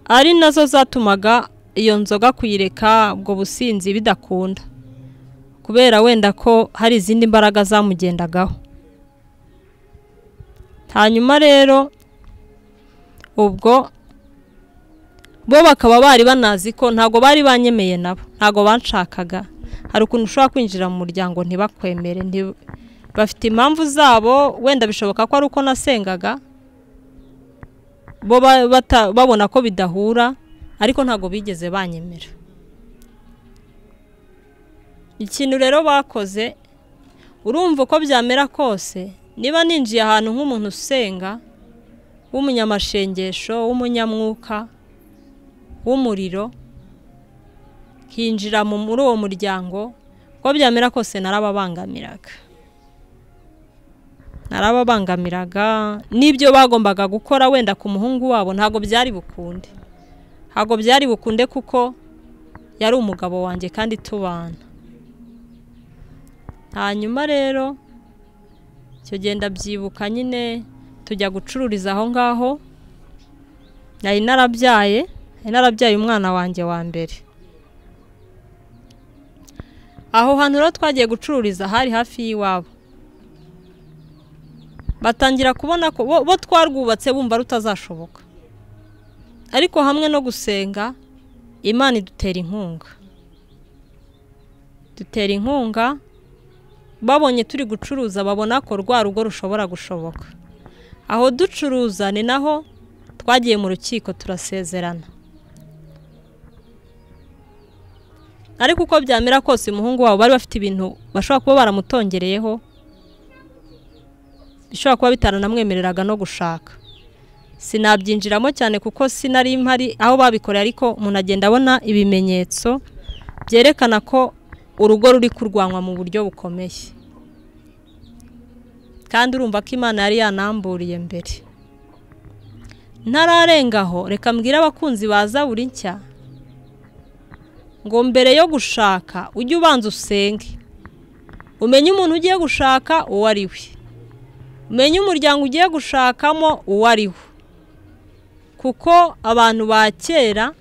ari nazo zatumaga iyo nzoga kuyireka ubwo businzi bidakunda kubera wenda ko hari izindi mbaraga zamugendagaho hanyuma rero ubwo bo bakaba bari banazi ko ntabwo bari banyemeye nabo ntabwo banshakaga hari ukuntu ushobora kwinjira mu muryango ntibakwemere bafite impamvu zabo wenda bishoboka ko ari uko nasengaga bo babona ko bidahura ariko ntabwo bigeze banyemera ikintu rero bakoze urumva uko byamera kose niba ninjiye ahantu nk'umuntu usenga w'umunyamashengesho w'umunyamwuka w'umuriro hinjira muri uwo muryango uko byamera kose narababangamiraga narababangamiraga n'ibyo bagombaga gukora wenda ku muhungu wabo ntabwo byari bukunde ntabwo byari bukunde kuko yari umugabo wanjye kandi tubana hanyuma rero icyo genda byibuka nyine tujya gucururiza aho ngaho nari narabyaye nari narabyaye umwana wanjye wa mbere aho hantu rero twagiye gucururiza hari hafi y'iwabo batangira kubona ko bo twarwubatse bumva rutazashoboka ariko hamwe no gusenga imana idutera inkunga dutera inkunga babonye turi gucuruza babona ko rwa rugo rushobora gushoboka aho ducuruza ni naho twagiye mu rukiko turasezerana ariko uko byamera kose umuhungu wabo bari bafite ibintu bashobora kuba baramutongereyeho bishobora kuba bitaranamwemereraga no gushaka sinabyinjiramo cyane kuko sinari mpari aho babikoreye ariko umuntu agenda abona ibimenyetso byerekana ko urugo ruri kurwanwa mu buryo bukomeye kandi urumva ko imana yari yanamburiye mbere ntararengaho reka mbwire abakunzi baza buri nshya ngo mbere yo gushaka ujye ubanza usenge umenye umuntu ugiye gushaka uwo ari we umenye umuryango ugiye gushakamo uwo ari we kuko abantu ba kera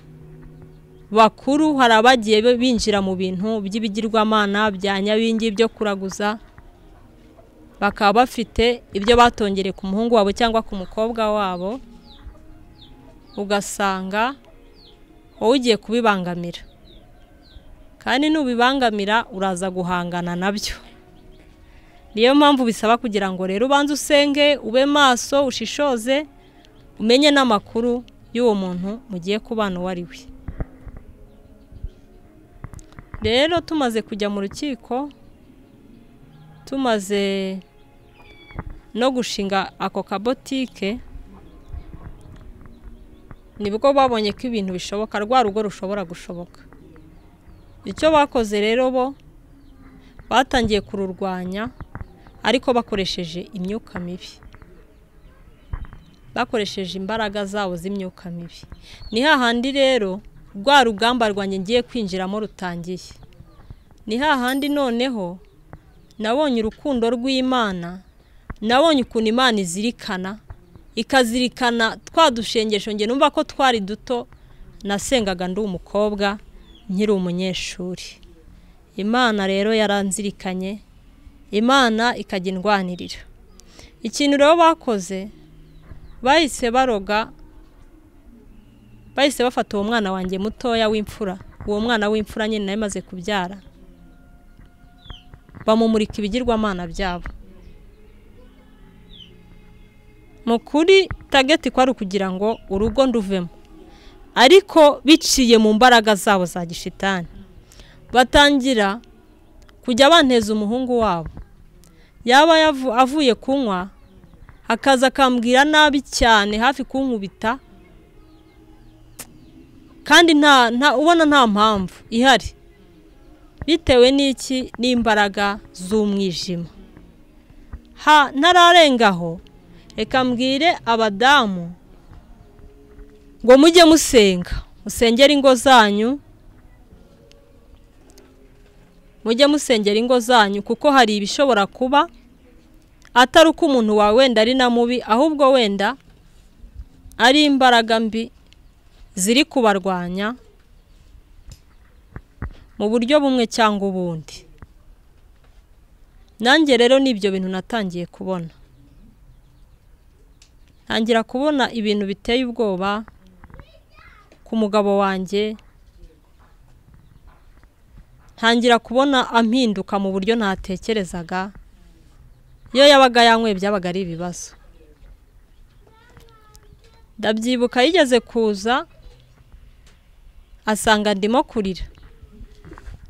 bakuru hari abagiye binjira mu bintu by'ibigirwamana bya nyabingi byo kuraguza bakaba bafite ibyo batongere ku muhungu wabo cyangwa ku mukobwa wabo ugasanga wowe ugiye kubibangamira kandi nubibangamira uraza guhangana nabyo niyo mpamvu bisaba kugira ngo rero ubanze usenge ube maso ushishoze umenye n'amakuru y'uwo muntu mugiye kubana uwo ari we rero tumaze kujya mu rukiko tumaze no gushinga ako kabotike nibwo babonye ko ibintu bishoboka rwa rugo rushobora gushoboka icyo bakoze rero bo batangiye kururwanya ariko bakoresheje imyuka mibi bakoresheje imbaraga zabo z'imyuka mibi ni hahandi rero rwa rugamba rwanjye ngiye kwinjiramo rutangiye ni hahandi noneho nabonye urukundo rw'imana nabonye ukuntu imana izirikana ikazirikana twa dushengesho nge numva ko twari duto nasengaga ndi umukobwa nkiri umunyeshuri imana rero yaranzirikanye imana ikajya indwanirira ikintu rero bakoze bahise baroga bahise bafata uwo mwana wanjye mutoya w'imfura uwo mwana w'imfura nyine nawe imaze kubyara bamumurika ibigirwamana byabo mu kuri tageti kwari ukugira ngo urugo nduvemo ariko biciye mu mbaraga zabo za gishitani batangira kujya banteza umuhungu wabo yaba avuye kunywa akaza akambwira nabi cyane hafi kunkubita kandi ubona nta mpamvu ihari bitewe n'iki n'imbaraga z'umwijima ntararengaho reka mbwire abadamu ngo mujye musenga musengere ingo zanyu mujye musengera ingo zanyu kuko hari ibishobora kuba atari uko umuntu wawe wenda ari na mubi ahubwo wenda ari imbaraga mbi ziri kubarwanya mu buryo bumwe cyangwa ubundi nanjye rero ni ibyo bintu natangiye kubona ntangira kubona ibintu biteye ubwoba ku mugabo wanjye ntangira kubona ampinduka mu buryo ntatekerezaga iyo yabaga yanyweye byabaga ari ibibazo ndabyibuka yigeze kuza asanga ndimo kurira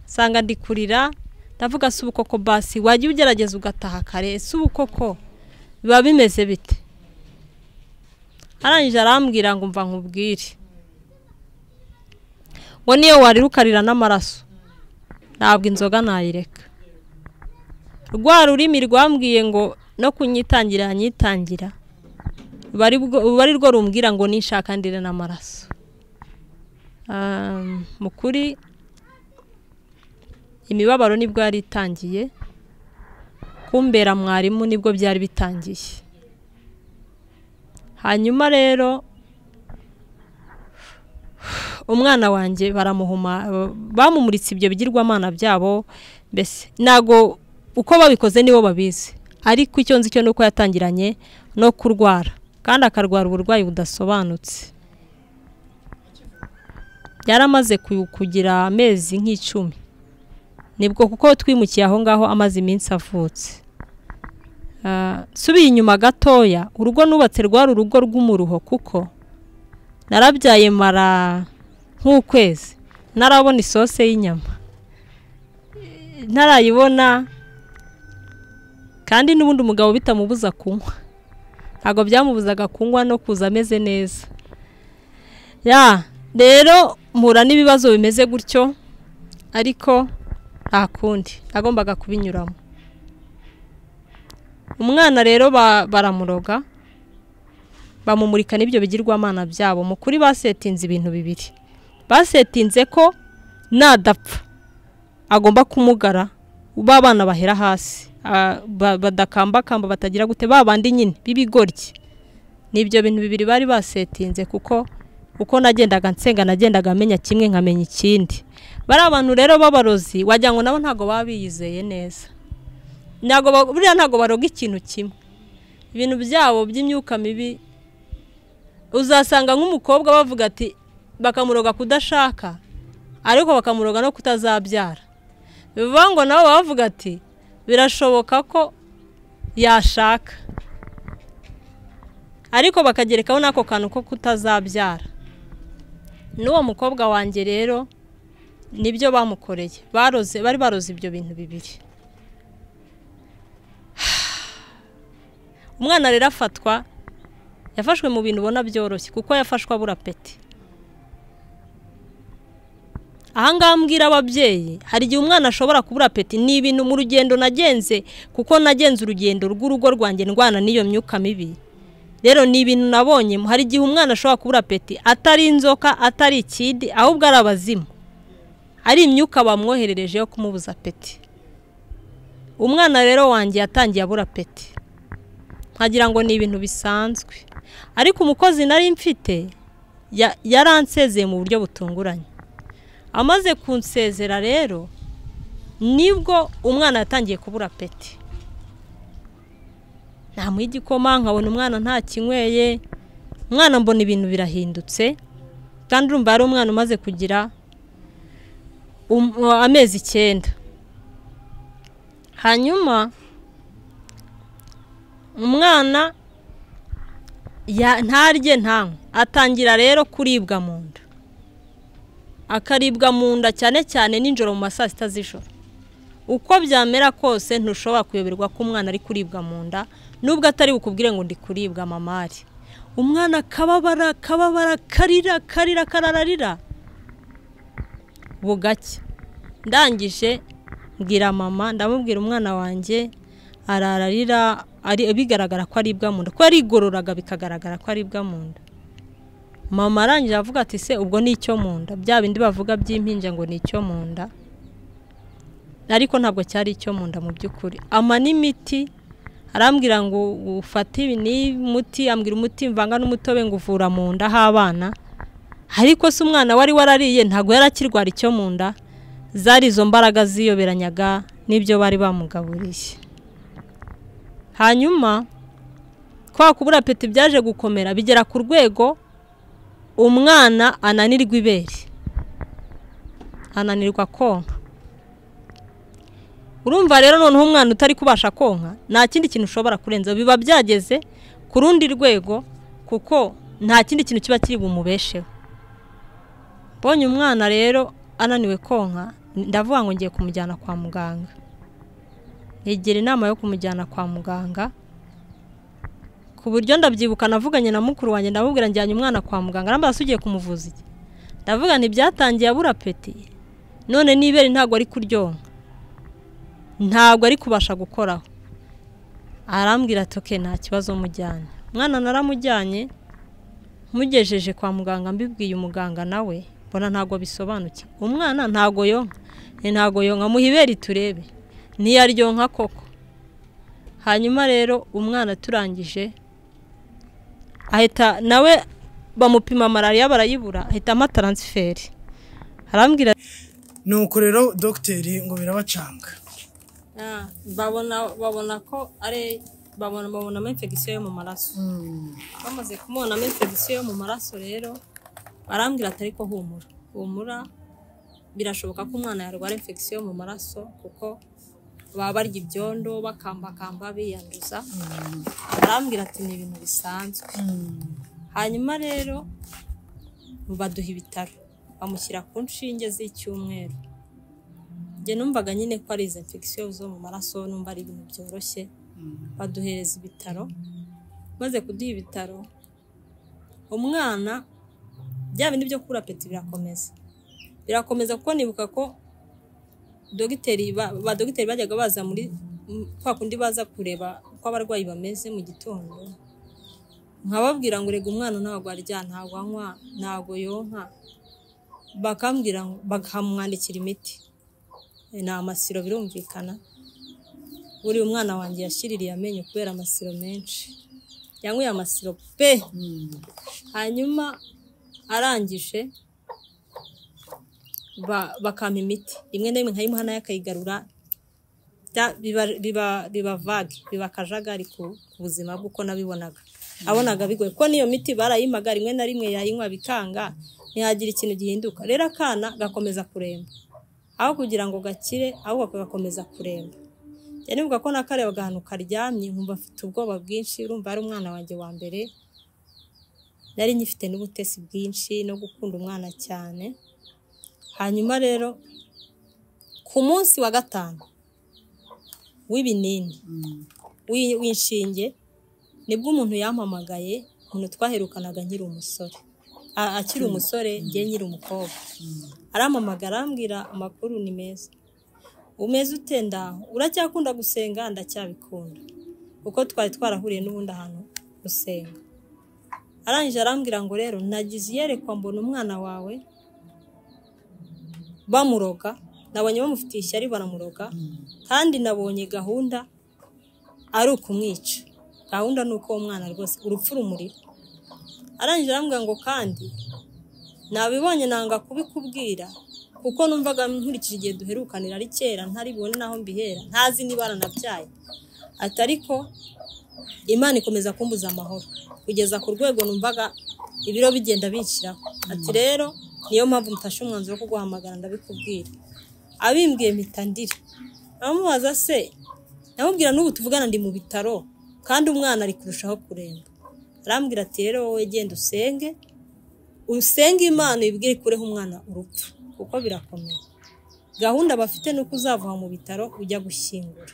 asanga ndi kurira ndavuga si ubukoko basi wajya ugerageza ugataha kare si ubukoko biba bimeze bite arangije arambwira ngo mva nkubwire ngo niyo warira ukarira n'amaraso ntabwo inzoga nayireka rwa rurimi rwambwiye ngo no kunyitangira yanyitangira ruba ari rwo rumbwira ngo nishakandire n'amaraso mu kuri imibabaro nibwo yari itangiye kumbera mwarimu nibwo byari bitangiye hanyuma rero umwana wanjye baramuhuma bamumuritse ibyo bigirwamana byabo mbese ntabwo uko babikoze nibo babizi ariko icyo nzi cyo ni uko yatangiranye no kurwara kandi akarwara uburwayi budasobanutse yaramaze kugira amezi nk'icumi nibwo kuko twimukiye aho ngaho amaze iminsi avutse subiye inyuma gatoya urugo nubatse rwari urugo rw'umuruho kuko narabyaye mara nk'ukwezi ntarabona isose y'inyama ntarayibona kandi n'ubundi umugabo bitamubuza kunywa ntabwo byamubuzaga kunywa no kuza ameze neza ya rero mpura n'ibibazo bimeze gutyo ariko nta kundi nagombaga kubinyuramo umwana rero baramuroga bamumurika n'ibyo bigirwamana byabo mu kuri basetinze ibintu bibiri basetinze ko nadapfa agomba kumugara b'abana bahera hasi badakambakamba batagira gute babandi nyine b'ibigoryi ni ibyo bintu bibiri bari basetinze kuko uko nagendaga nsenga nagendaga amenya kimwe nkamenya ikindi bari abantu rero b'abarozi wagira ngo nabo ntabwo baba biyizeye neza buriya ntabwo baroga ikintu kimwe ibintu byabo by'imyuka mibi uzasanga nk'umukobwa bavuga ati bakamuroga kudashaka ariko bakamuroga no kutazabyara bivuga ngo nabo bavuga ati birashoboka ko yashaka ariko bakagerekaho n'ako kantu ko kutazabyara n'uwo mukobwa wanjye rero nibyo bamukoreye baroze bari baroze ibyo bintu bibiri umwana rero afatwa yafashwe mu bintu ubona byoroshye kuko yafashwe abura peti ahangaha mbwira ababyeyi hari igihe umwana ashobora kubura peti ni ibintu mu rugendo nagenze kuko nagenze urugendo rw'urugo rwanjye ndwana n'iyo myuka mibi rero ni ibintu nabonye hari igihe umwana ashobora kubura peti atari inzoka atari ikindi ahubwo ari abazimu ari imyuka bamwoherereje yo kumubuza peti umwana rero wanjye yatangiye abura peti nkagira ngo ni ibintu bisanzwe ariko umukozi nari mfite yaransezeye mu buryo butunguranye amaze kunsezera rero nibwo umwana yatangiye kubura peti ntamuha igikoma nkabona umwana ntakinyweye umwana mbona ibintu birahindutse kandi urumva hari umwana umaze kugira amezi icyenda hanyuma umwana ntarye ntanywe atangira rero kuribwa mu nda akaribwa mu nda cyane cyane nijoro mu ma saa sita z'ijoro uko byamera kose ntushobora kuyoberwa ko umwana ari kuribwa mu nda nubwo atari bukubwire ngo ndi kuribwa mamari umwana akababara akababara akarira akarira akarararira bugacya ndangije mbwira mama ndamubwira umwana wanjye arararira bigaragara ko aribwa mu nda ko yarigororaga bikagaragara ko aribwa mu nda mama arangije avuga ati se ubwo ni icyo mu nda bya bindi bavuga by'impinja ngo ni icyo mu nda ariko ntabwo cyari icyo mu nda mu by'ukuri ama n'imiti arambwira ngo ufate umuti ambwira umuti mvanga n'umutobe ngo uvura mu nda h'abana ariko se umwana wari warariye ntabwo yari akirwara icyo mu nda zari izo mbaraga ziyoberanyaga n'ibyo bari bamugaburiye hanyuma kwa kubura peti byaje gukomera bigera ku rwego umwana ananirwa ibere ananirwa konka urumva rero noneho umwana utari kubasha konka nta kindi kintu ushobora kurenza biba byageze ku rundi rwego kuko nta kindi kintu kiba kiri bumubesheho mbonye umwana rero ananiwe konka ndavuga ngo ngiye kumujyana kwa muganga yegera inama yo kumujyana kwa muganga ku buryo ndabyibuka navuganye na mukuru wanjye ndamubwira njyanye umwana kwa muganga arambaza ugiye kumuvuza iki ndavuga ntibyatangiye abura peti none n'ibere ntabwo ari kuryoha ntabwo ari kubasha gukoraho arambwira ati oke nta kibazo mujyanye umwana naramujyanye mugejeje kwa muganga mbibwiye umuganga nawe mbona ntabwo bisobanukiwe umwana ntabwo yonka ntabwo yonka muhibere turebe ntiyaryoha koko hanyuma rero umwana turangije ahita nawe bamupima malariya barayibura ahita ama taransiferi arambwira
nuko rero dogiteri ngo birabacanga
babona babona ko ari babona babonamo infegisiyo yo mu maraso bamaze kumubonamo infegisiyo yo mu maraso rero barambwira atari ko humura humura birashoboka ko umwana yarwara infegisiyo yo mu maraso kuko baba barya ibyondo bakambakamba biyanduza barambwira ati ni ibintu bisanzwe hanyuma rero baduha ibitaro bamushyira ku nshinge z'icyumweru njye numvaga nyine ko ari izo infegisiyo zo mu maraso numva ari ibintu byoroshye baduhereza ibitaro maze kuduha ibitaro umwana bya bindi byo kubura peti birakomeza birakomeza kuko nibuka ko dogiteri ba dogiteri bajyaga baza muri kwa kundi baza kureba uko abarwayi bameze mu gitondo nkababwira ngo rega umwana ntabwo arya ntabwo anywa ntabwo yonka bakambwira ngo bakamwandikira imiti ni amasiro birumvikana buriya umwana wanjye yashiririye amenyo kubera amasiro menshi yanyweye amasiro pe hanyuma arangije bakampa imiti imwe n'imwe nkayimuha nayo akayigarura biba vage biba akajagari ku buzima bw'uko nabibonaga abonaga bigoye kuko n'iyo miti barayimaga rimwe na rimwe yayinywa bikanga ntihagira ikintu gihinduka rero akana gakomeza kuremba aho kugira ngo gakire ahubwo kagakomeza kuremba cyane nivuga ko nakarebaga ahantu karyamye nkumva afite ubwoba bwinshi urumva ari umwana wanjye wa mbere nari nyifite n'ubutesi bwinshi no gukunda umwana cyane hanyuma rero ku munsi wa gatanu w'ibinini w'inshinge nibwo umuntu yampamagaye umuntu twaherukanaga nkiri umusore akiri umusore ngiye nyiri umukobwa arampamagara arambwira amakuru ni meza umeze ute ndaho uracyakunda gusenga ndacyabikunda kuko twari twarahuriye n'ubundi ahantu gusenga arangije arambwira ngo rero nagize iyerekwa mbona umwana wawe bamuroga nabonye bamufitiye ishyari baramuroga kandi nabonye gahunda ari ukumwica gahunda ni uko uwo mwana rwose urupfu rumurira arangije arambwira ngo kandi nabibonye nanga kubikubwira kuko numvaga nkurikije igihe duherukanira ari kera ntaribone naho mbihera ntazi niba aranabyaye ati ariko imana ikomeza kumbuza amahoro kugeza ku rwego numvaga ibiro bigenda biciraho ati rero niyo mpamvu mfashe umwanzuro wo kuguhamagara ndabikubwira abimbwiye mpita ndira amubaza se namubwira n'ubu tuvugana ndi mu bitaro kandi umwana ari kurushaho kuremba arambwira ati rero wowe genda usenge usenge imana ibwire ikureho umwana urupfu kuko birakomeye gahunda bafite ni uko uzava mu bitaro ujya gushyingura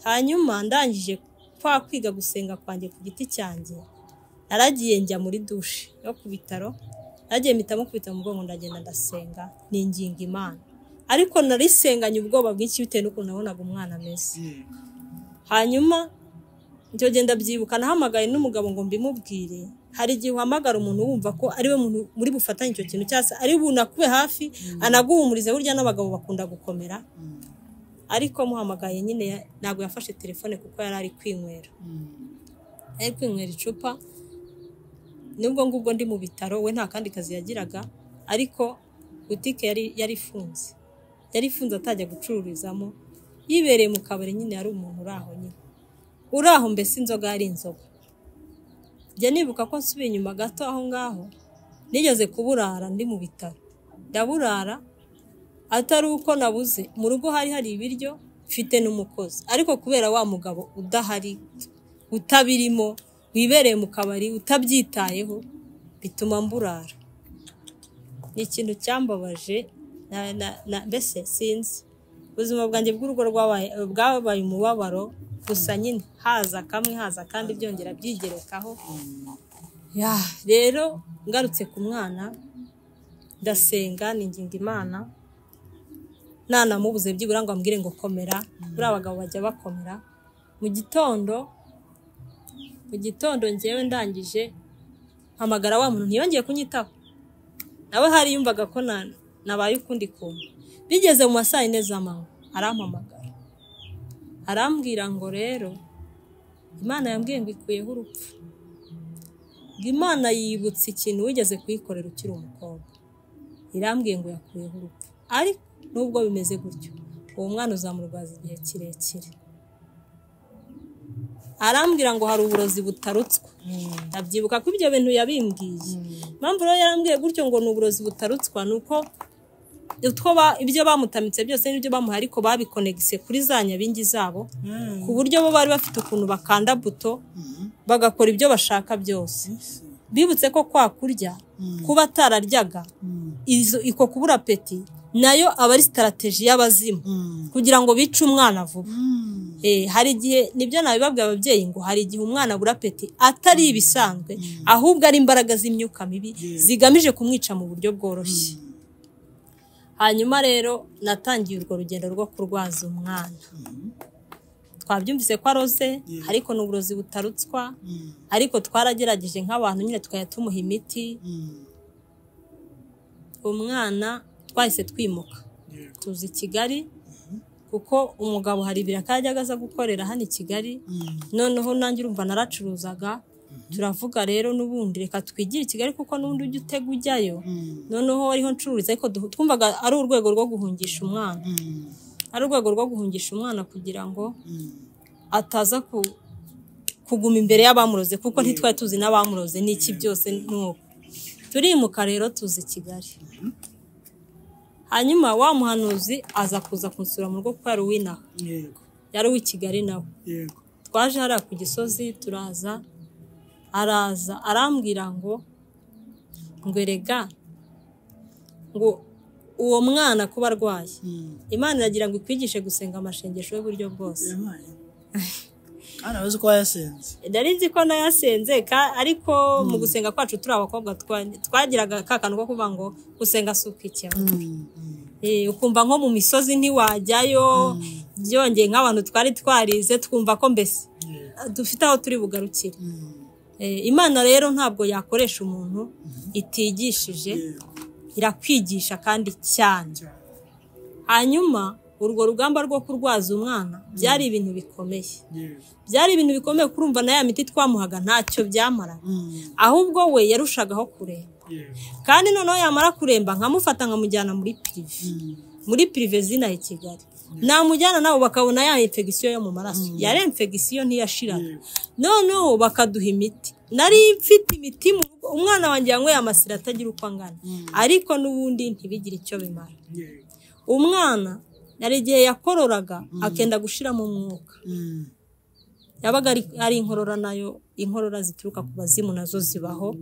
hanyuma ndangije kwa kwiga gusenga kwanjye ku giti cyanjye naragiye njya muri dushe yo ku bitaro nagiye mpitamo kubita mu bwonko ndagenda ndasenga ninginga imana ariko narisenganye ubwoba bwinshi bitewe n'ukuntu nabonaga umwana ameze hanyuma njya genda byibuka nahamagaye n'umugabo ngo mbimubwire hari igihe uhamagara umuntu wumva ko ariwe muntu muri bufatanye icyo kintu cyose ari bunakube hafi anaguhumurize burya n'abagabo bakunda gukomera ariko muhamagaye nyine ntabwo yafashe telefone kuko yari ari kwinywera ari kwinywera icupa nubwo ngubwo ndi mu bitaro we nta kandi kazi yagiraga ariko butike yari ifunze yari ifunze atajya gucururizamo yibereye mu kabari nyine yari umuntu uri aho nyine uri aho mbese inzoga yari inzoga njya nibuka ko nsubiye inyuma gato aho ngaho nigeze kuburara ndi mu bitaro ndaburara atari uko nabuze mu rugo hari hari ibiryo mfite n'umukozi ariko kubera wa mugabo udahari utabirimo wibereye mu kabari utabyitayeho bituma mburara ni ikintu cyambabaje mbese sinzi ubuzima bwanjye bw'urugo bwabaye umubabaro gusa nyine haza kamwe haza kandi byongera byigerekaho rero ngarutse ku mwana ndasenga ninginga imana nanamubuze byibura ngo ambwire ngo komera buriya abagabo bajya bakomera mu gitondo mu gitondo ngewe ndangije mpamagara wa muntu ntiyongeye kunyitaho nawe hari yumvaga ko nabaye ukundi kuntu bigeze mu ma saa yine z'amanywa arampamagara arambwira ngo rero imana yambwiye ngo ikuyeho urupfu imana yibutse ikintu wigeze kuyikorera ukiri umukobwa irambwiye ngo yakuyeho urupfu ariko nubwo bimeze gutyo uwo mwana uzamurwaza igihe kirekire arambwira ngo hari uburozi butarutswe ndabyibuka ko ibyo bintu yabimbwiye impamvu rero yarambwiye gutyo ngo ni uburozi butarutswa ni uko ibyo bamutamitse byose n'ibyo bamuha ariko babikonegise kuri za nyabingi zabo ku buryo bo bari bafite ukuntu bakanda buto bagakora ibyo bashaka byose bibutse ko kwa kurya kuba atararyaga iko kubura peti nayo aba ari sitarategi y'abazimu kugira ngo bice umwana vuba hari igihe nibyo nabibabwira ababyeyi ngo hari igihe umwana abura peti atari ibisanzwe ahubwo ari imbaraga z'imyuka mibi zigamije kumwica mu buryo bworoshye hanyuma rero natangiye urwo rugendo rwo kurwaza umwana twabyumvise ko aroze ariko ni uburozi butarutswa ariko twaragerageje nk'abantu nyine tukajya tumuha imiti umwana twahise twimuka tuzi kigali kuko umugabo hari akajyaga aza gukorera hano i kigali noneho nanjye urumva naracuruzaga turavuga rero n'ubundi reka twigire i kigali kuko n'ubundi ujya utega ujyayo noneho ariho ncururiza ariko twumvaga ari urwego rwo guhungisha umwana ari urwego rwo guhungisha umwana kugira ngo ataza kuguma imbere y'abamuroze kuko ntitwari tuzi n'abamuroze n'iki byose n'uko turimuka rero tuzi kigali hanyuma wa muhanuzi aza kuza kunsura mu rugo kuko yari uw'inaha yari uw'i kigali nawe twaje hariya ku gisozi turaza araza arambwira ngo ngwerega ngo uwo mwana kuba arwaye imana iragira ngo ikwigishe gusenga amashengesho y'uburyo bwose
kandi abazi ko wayasenze
nari nzi ko nayasenze ariko mu gusenga kwacu turi abakobwa twagiraga kantu ko kuvuga ngo gusenga si ukikeba ukumva nko mu misozi ntiwajyayo byongeye nk'abantu twari twarize twumva ko mbese dufite aho turi bugarukire imana rero ntabwo yakoresha umuntu itigishije irakwigisha kandi cyane hanyuma urwo rugamba rwo kurwaza umwana byari ibintu bikomeye byari ibintu bikomeye kurumva na ya miti twamuhaga ntacyo byamaraga ahubwo we yarushagaho kuremba kandi noneho yamara kuremba nkamufata nkamujyana muri pirive muri pirive zinaha i kigali namujyana nabo bakabona ya infegisiyo yo mu maraso yari infegisiyo ntiyashiraga noneho bakaduha imiti nari mfite imiti umwana wanjye yanyweye amasira atagira uko angana ariko n'ubundi ntibigire icyo bimara umwana hari igihe yakororaga akenda gushiramo umwuka yabaga ari inkorora nayo inkorora zituruka ku bazimu nazo zibaho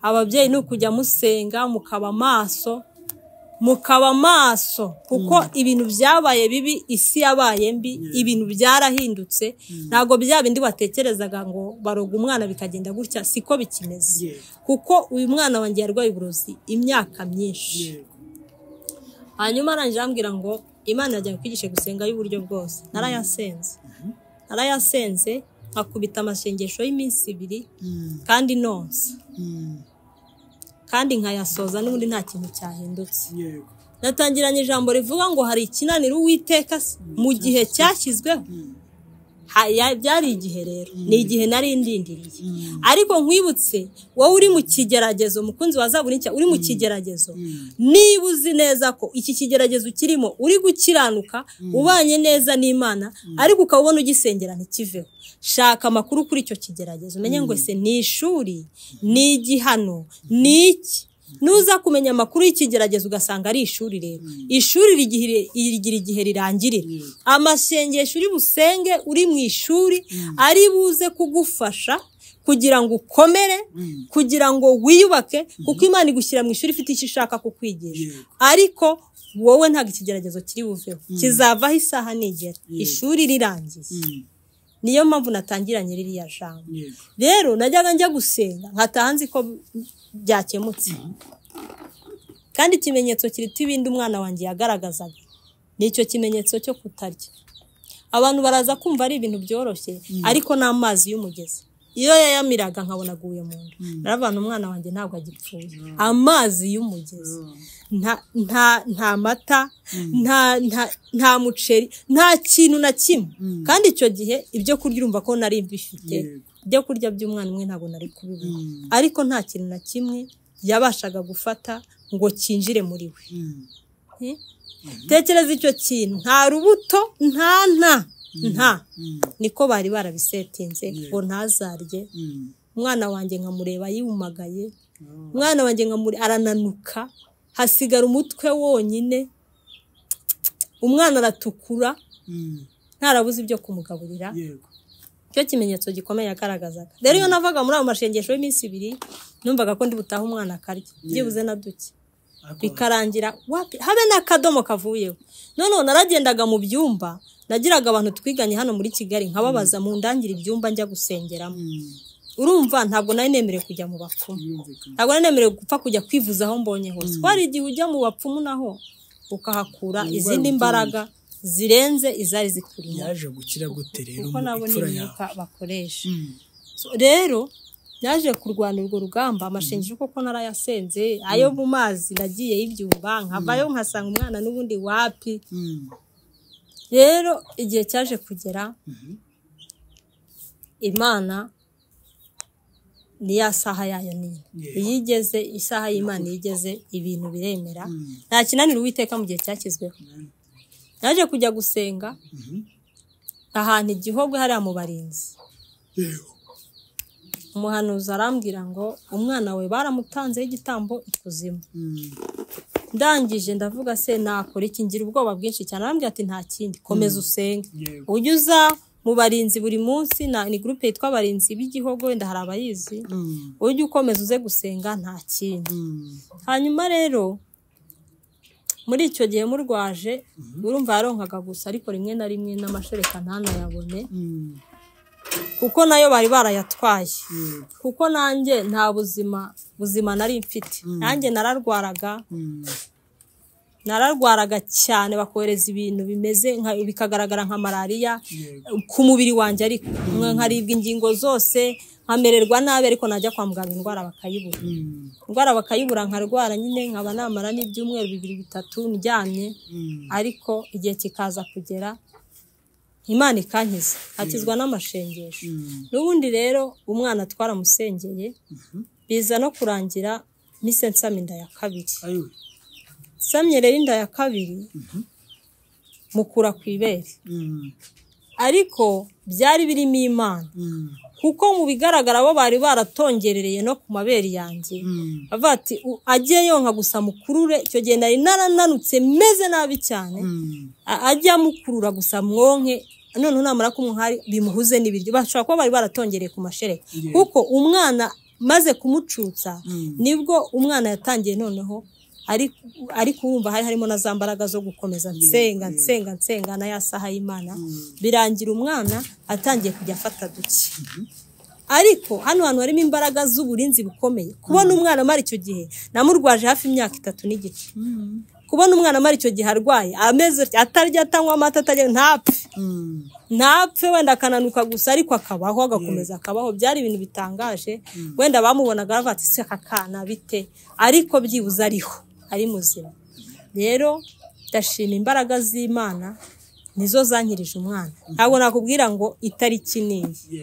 ababyeyi ni ukujya musenga mukaba amaso mukaba amaso kuko ibintu byabaye bibi isi yabaye mbi ibintu byarahindutse ntabwo bya bindi watekerezaga ngo baroga umwana bikagenda gutya siko bikimeze kuko uyu mwana wanjye yarwaye uburozi imyaka myinshi hanyuma arangije arambwira ngo imana yajya kwigisha gusenga y'uburyo bwose narayasenze narayasenze nkakubita amashengesho y'iminsi ibiri kandi nonsa kandi nkayasoza n'ubundi nta kintu cyahindutse natangiranye ijambo rivuga ngo hari ikinaniro uwiteka mu gihe cyashyizweho byari igihe rero ni igihe nari ndindiriye ariko nkwibutse wowe uri mu kigeragezo mukunzi wa zaburi nshya uri mu kigeragezo niba uzi neza ko iki kigeragezo kirimo uri gukiranuka ubanye neza n'imana ariko ukaba ubona ugisengera ntikiveho shaka amakuru kuri icyo kigeragezo umenye ngo ese ni ishuri ni igihano ni iki nuza kumenya amakuru y'ikigeragezo ugasanga ari ishuri rero ishuri rigira igihe rirangirira amashengesho uri busenge uri mu ishuri ari buze kugufasha kugira ngo ukomere kugira ngo wiyubake kuko imana igushyira mu ishuri ifite icyo ishaka kukwigisha ariko wowe ntabwo ikigeragezo kiri buveho kizavaho isaha nigera ishuri rirangiye niyo mpamvu natangiranye ririya jambo rero najyaga njya gusenga nkataha nzi ko byakemutse kandi ikimenyetso kiruta ibindi umwana wanjye yagaragazaga ni icyo kimenyetso cyo kutarya abantu baraza kumva ari ibintu byoroshye ariko n'amazi y'umugezi iyo yayamiraga nkabona aguye mu nda naravana umwana wanjye ntabwo agipfuye amazi y'umugezi nta mata nta muceri nta kintu na kimwe kandi icyo gihe ibyo kurya urumva ko nari bifite ibyo kurya by'umwana umwe ntabwo nari kubibona ariko nta kintu na kimwe yabashaga gufata ngo cyinjire muri we tekereza icyo kintu nta rubuto nta nta nta niko bari barabisetinze ngo ntazarye umwana wanjye nkamureba yumagaye umwana wanjye arananuka hasigara umutwe wonyine umwana aratukura ntarabuze ibyo kumugaburira cyo kimenyetso gikomeye yagaragazaga rero iyo navaga muri ayo mashengesho y'iminsi ibiri numvaga ko ndi butahe umwana akarya byibuze na duke bikarangira habe n'akadomo kavuyeho noneho naragendaga mu byumba nagiraga abantu twiganye hano muri kigali nkababaza mu ndangire ibyumba njya gusengeramo urumva ntabwo nari nemerewe kujya mu bapfumu ntabwo nari nemerewe gupfa kujya kwivuza aho mbonye hose ko hari igihe ujya mu bapfumu naho ukahakura izindi mbaraga zirenze izari zikurimo
yaje gukira gute rero
kuko nabo n'imyuka bakoresha rero yaje kurwana urwo rugamba amashengesho koko narayasenze ayo mu mazi nagiye y'ibyumba nkavayo nkasanga umwana n'ubundi wapi rero igihe cyaje kugera imana ni ya saha yayo nini iyo igeze isaha y'imana iyo igeze ibintu biremera nta kinaniro uwiteka mu gihe cyashyizweho yaje kujya gusenga ahantu igihogwe hariya mu barinzi umuhanuzi arambwira ngo umwana we baramutanzeho igitambo ikuzimu ndangije ndavuga se nakora iki ngira ubwoba bwinshi cyane arambwira ati nta kindi komeza usenge ujya uza mu barinzi buri munsi ni gurupe yitwa abarinzi b'igihugu wenda hari abayizi ujya ukomeza uze gusenga nta kindi hanyuma rero muri icyo gihe murwaje urumva yaronkaga gusa ariko rimwe na rimwe n'amashereka ntanayabone kuko nayo bari barayatwaye kuko nanjye nta buzima buzima nari mfite nanjye nararwaraga nararwaraga cyane bakohereza ibintu bimeze bikagaragara nka malariya ku mubiri wanjye ariko nkaribwa ingingo zose nkamererwa nabi ariko najya kwa muganga indwara bakayibura indwara bakayibura nkarwara nyine nkaba namara n'ibyumweru bibiri bitatu ndyamye ariko igihe kikaza kugera imana ikankiza akizwa n'amashengesho n'ubundi rero umwana twaramusengeye biza no kurangira mise nsama inda ya kabiri nsamye rero inda ya kabiri mukura ku ibere ariko byari birimo imana kuko mu bigaragara bo bari baratongerereye no ku mabere yanjye bavuga ati ajye yonka gusa mukurure icyo gihe nari narananutse meze nabi cyane ajya amukurura gusa mwonke noneho namara k'umuhari bimuhuze n'ibiryo bashobora kuba bari baratongereye ku mashereka kuko umwana maze kumucutsa nibwo umwana yatangiye noneho ariko urumva hari harimo na za mbaraga zo gukomeza nsenga nsenga nsenga na ya saha y'imana birangira umwana atangiye kujya afata duke ariko hano hantu harimo imbaraga z'uburinzi bukomeye kubona umwana amara icyo gihe namurwaje hafi imyaka itatu n'igice kubona umwana amara icyo gihe arwaye ameze atarya atanywa amata atarya ntapfe ntapfe wenda akananuka gusa ariko akabaho agakomeza akabaho byari ibintu bitangaje wenda bamubonaga bavuga ati ''seka akana bite'' ariko byibuze ariho ari muzima rero ndashima imbaraga z'imana nizo zankirije umwana ntabwo nakubwira ngo itariki n'iyi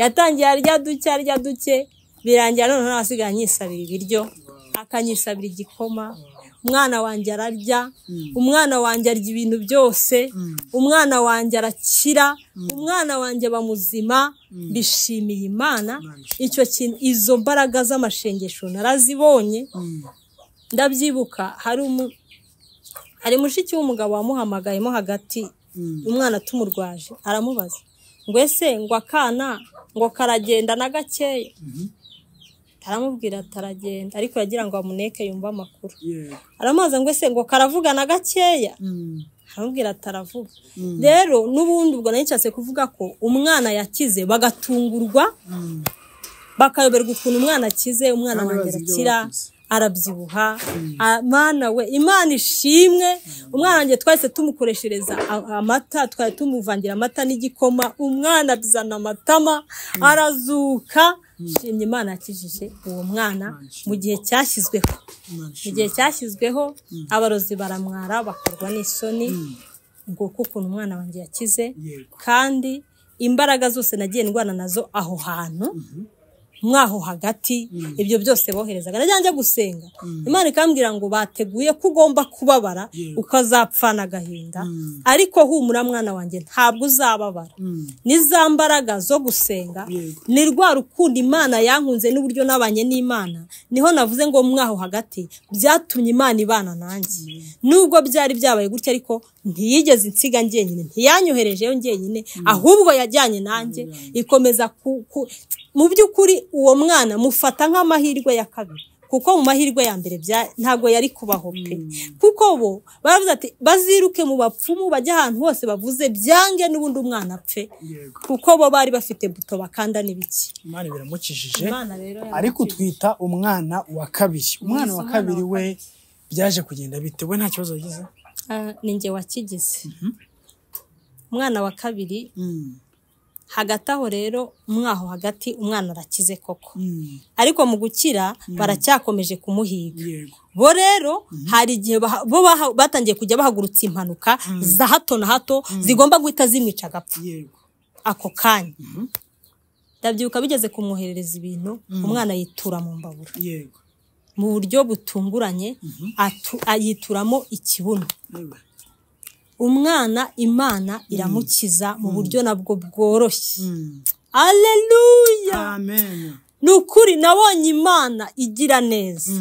yatangiye arya duke arya duke birangira noneho asigaye anyisabira ibiryo akanyisabira igikoma umwana wanjye ararya umwana wanjye arya ibintu byose umwana wanjye arakira umwana wanjye aba muzima bishimiye imana icyo kintu izo mbaraga z'amashengesho narazibonye ndabyibuka hari mushiki w'umugabo wamuhamagayemo hagati umwana tumurwaje aramubaza ngo ese ngo akana ngo karagenda na gakeya aramubwira ataragenda ariko yagira ngo amuneke yumve amakuru aramubaza ngo ese ngo karavuga na gakeya aramubwira ataravuga rero n'ubundi ubwo nayicyatse kuvuga ko umwana yakize bagatungurwa bakayoberwa ukuntu umwana akize umwana wongera akira arabyibuha amana we imana ishimwe umwana wanjye twahise tumukoreshereza amata twari tumuvangira amata n'igikoma umwana bizana amatama arazuka shimye imana yakijije uwo mwana mu gihe cyashyizweho mu gihe cyashyizweho abarozi baramwara bakorwa n'isoni ngo ukuntu umwana wanjye yakize kandi imbaraga zose nagiye ndwana nazo aho hantu mwaho hagati ibyo byose boherezaga najya njya gusenga imana ikambwira ngo bateguye ko ugomba kubabara ukazapfana agahinda ariko humura mwana wanjye ntabwo uzababara n'iza mbaraga zo gusenga ni rwa rukundo imana yankunze n'uburyo nabanye n'imana niho navuze ngo mwaho hagati byatumye imana ibana nanjye nubwo byari byabaye gutya ariko ntiyigeze insiga njyenyine ntiyanyoherejeyo njyenyine ahubwo yajyanye nanjye ikomeza ku mu by'ukuri uwo mwana mufata nk'amahirwe ya kabiri kuko mu mahirwe ya mbere ntabwo yari kubaho pe kuko bo baravuze ati baziruke mu bapfumu bajye ahantu hose bavuze byange n'ubundi umwana apfe kuko bo bari bafite buto bakanda n'ibiki
imana biramukijije ariko utwita umwana wa kabiri umwana wa kabiri we byaje kugenda bite we nta kibazo wagize
ni njye wakigize umwana wa kabiri hagati aho rero mwaho hagati umwana arakize koko ariko mu gukira baracyakomeje kumuhiga bo rero hari igihe bo batangiye kujya bahagurutsa impanuka za hato na hato zigomba guhita zimwica agapfa ako kanya ndabyuka bigeze kumwoherereza ibintu umwana yitura mu mbabura mu buryo butunguranye yituramo ikibuno umwana imana iramukiza mu buryo nabwo bworoshye aleluya ni ukuri nabonye imana igira neza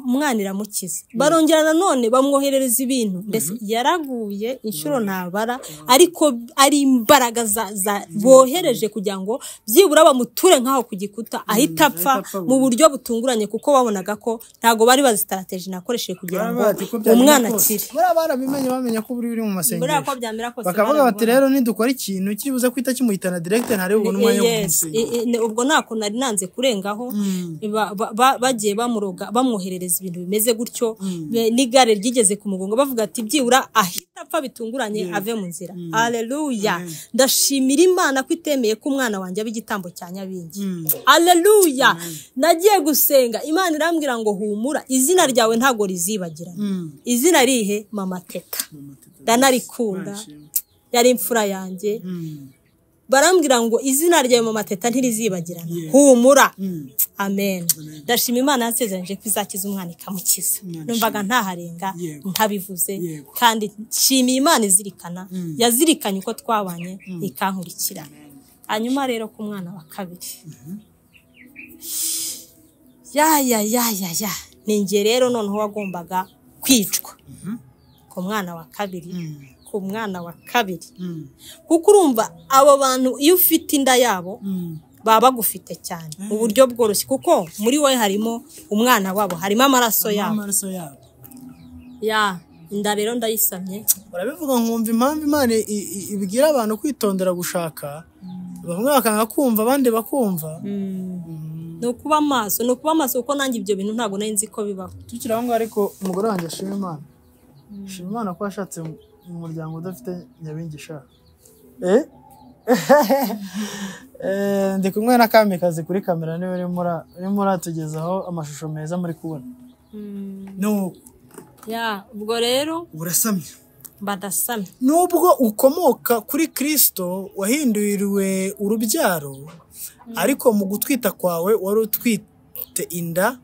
umwana iramukiza barongera nanone bamwoherereza ibintu mbese yaraguye inshuro ntabara ariko ari imbaraga bohereje kugira ngo byibura bamuture nk'aho ku gikuta ahita apfa mu buryo butunguranye kuko babonaga ko ntabwo bari bazi sitarategi nakoresheje kugira ngo umwana akire
buriya barabimenye bamenya ko buri biri mu
buriya ko
masengesho
byamera kose
bakavuga bati
barabibona.
rero nidukora ikintu kibuze kwita kimuhitana direkite ntarebe ubona umwanya wo
Yes,
kumusenya
i- i- ne- ubwo ntabwo nari nanze kurengaho ba- ba- ba- bagiye bamuroga bamwoherereza ibintu bimeze gutyo be- n'igare ryigeze ku mugongo bavuga ati byibura ahita apfa bitunguranye ave mu nzira aleluya ndashimira imana ko itemeye ko umwana wanjye aba igitambo cya nyabingi aleluya nagiye gusenga imana irambwira ngo humura izina ryawe ntabwo rizibagirana izina rihe mama teta ndanarikunda yari imfura yanjye barambwira ngo izina ryawe mu mateta ntirizibagirana humura amen ndashima imana yansezeranyije ko izakiza umwana ikamukiza numvaga ntaharenga
Yego.
ntabivuze
Yego.
kandi nshimiye imana izirikana yazirikanye uko twabanye ikankurikira hanyuma rero ku mwana wa kabiri ya ya ya ya ya ni njye rero noneho wagombaga kwicwa ku mwana wa kabiri ku mwana wa kabiri kuko urumva abo bantu iyo ufite inda yabo baba bagufite cyane mu buryo bworoshye kuko muri wowe harimo umwana wabo harimo amaraso yabo
amaraso yabo
ya inda rero ndayisamye
urabivuga nkumva impamvu imana i- i- ibwira abantu kwitondera gushaka bamwe bakanga kumva abandi bakumva
ni ukuba amaso ni ukuba amaso kuko nanjye ibyo bintu ntabwo nari nzi ko bibaho
tukiri aho ngaho ariko umugore wanjye ashima imana ashima imana ko yashatse mu- mu muryango udafite nyabingi ishaka eh Eh, ndi kumwe na kamikazi kuri kamera niwe urimo ura- urimo uratugezaho amashusho meza muri kubona nuko
ya ubwo rero
urasamye
badasamye
nubwo ukomoka kuri kirisito wahinduriwe urubyaro ariko mu gutwita kwawe wari utwite inda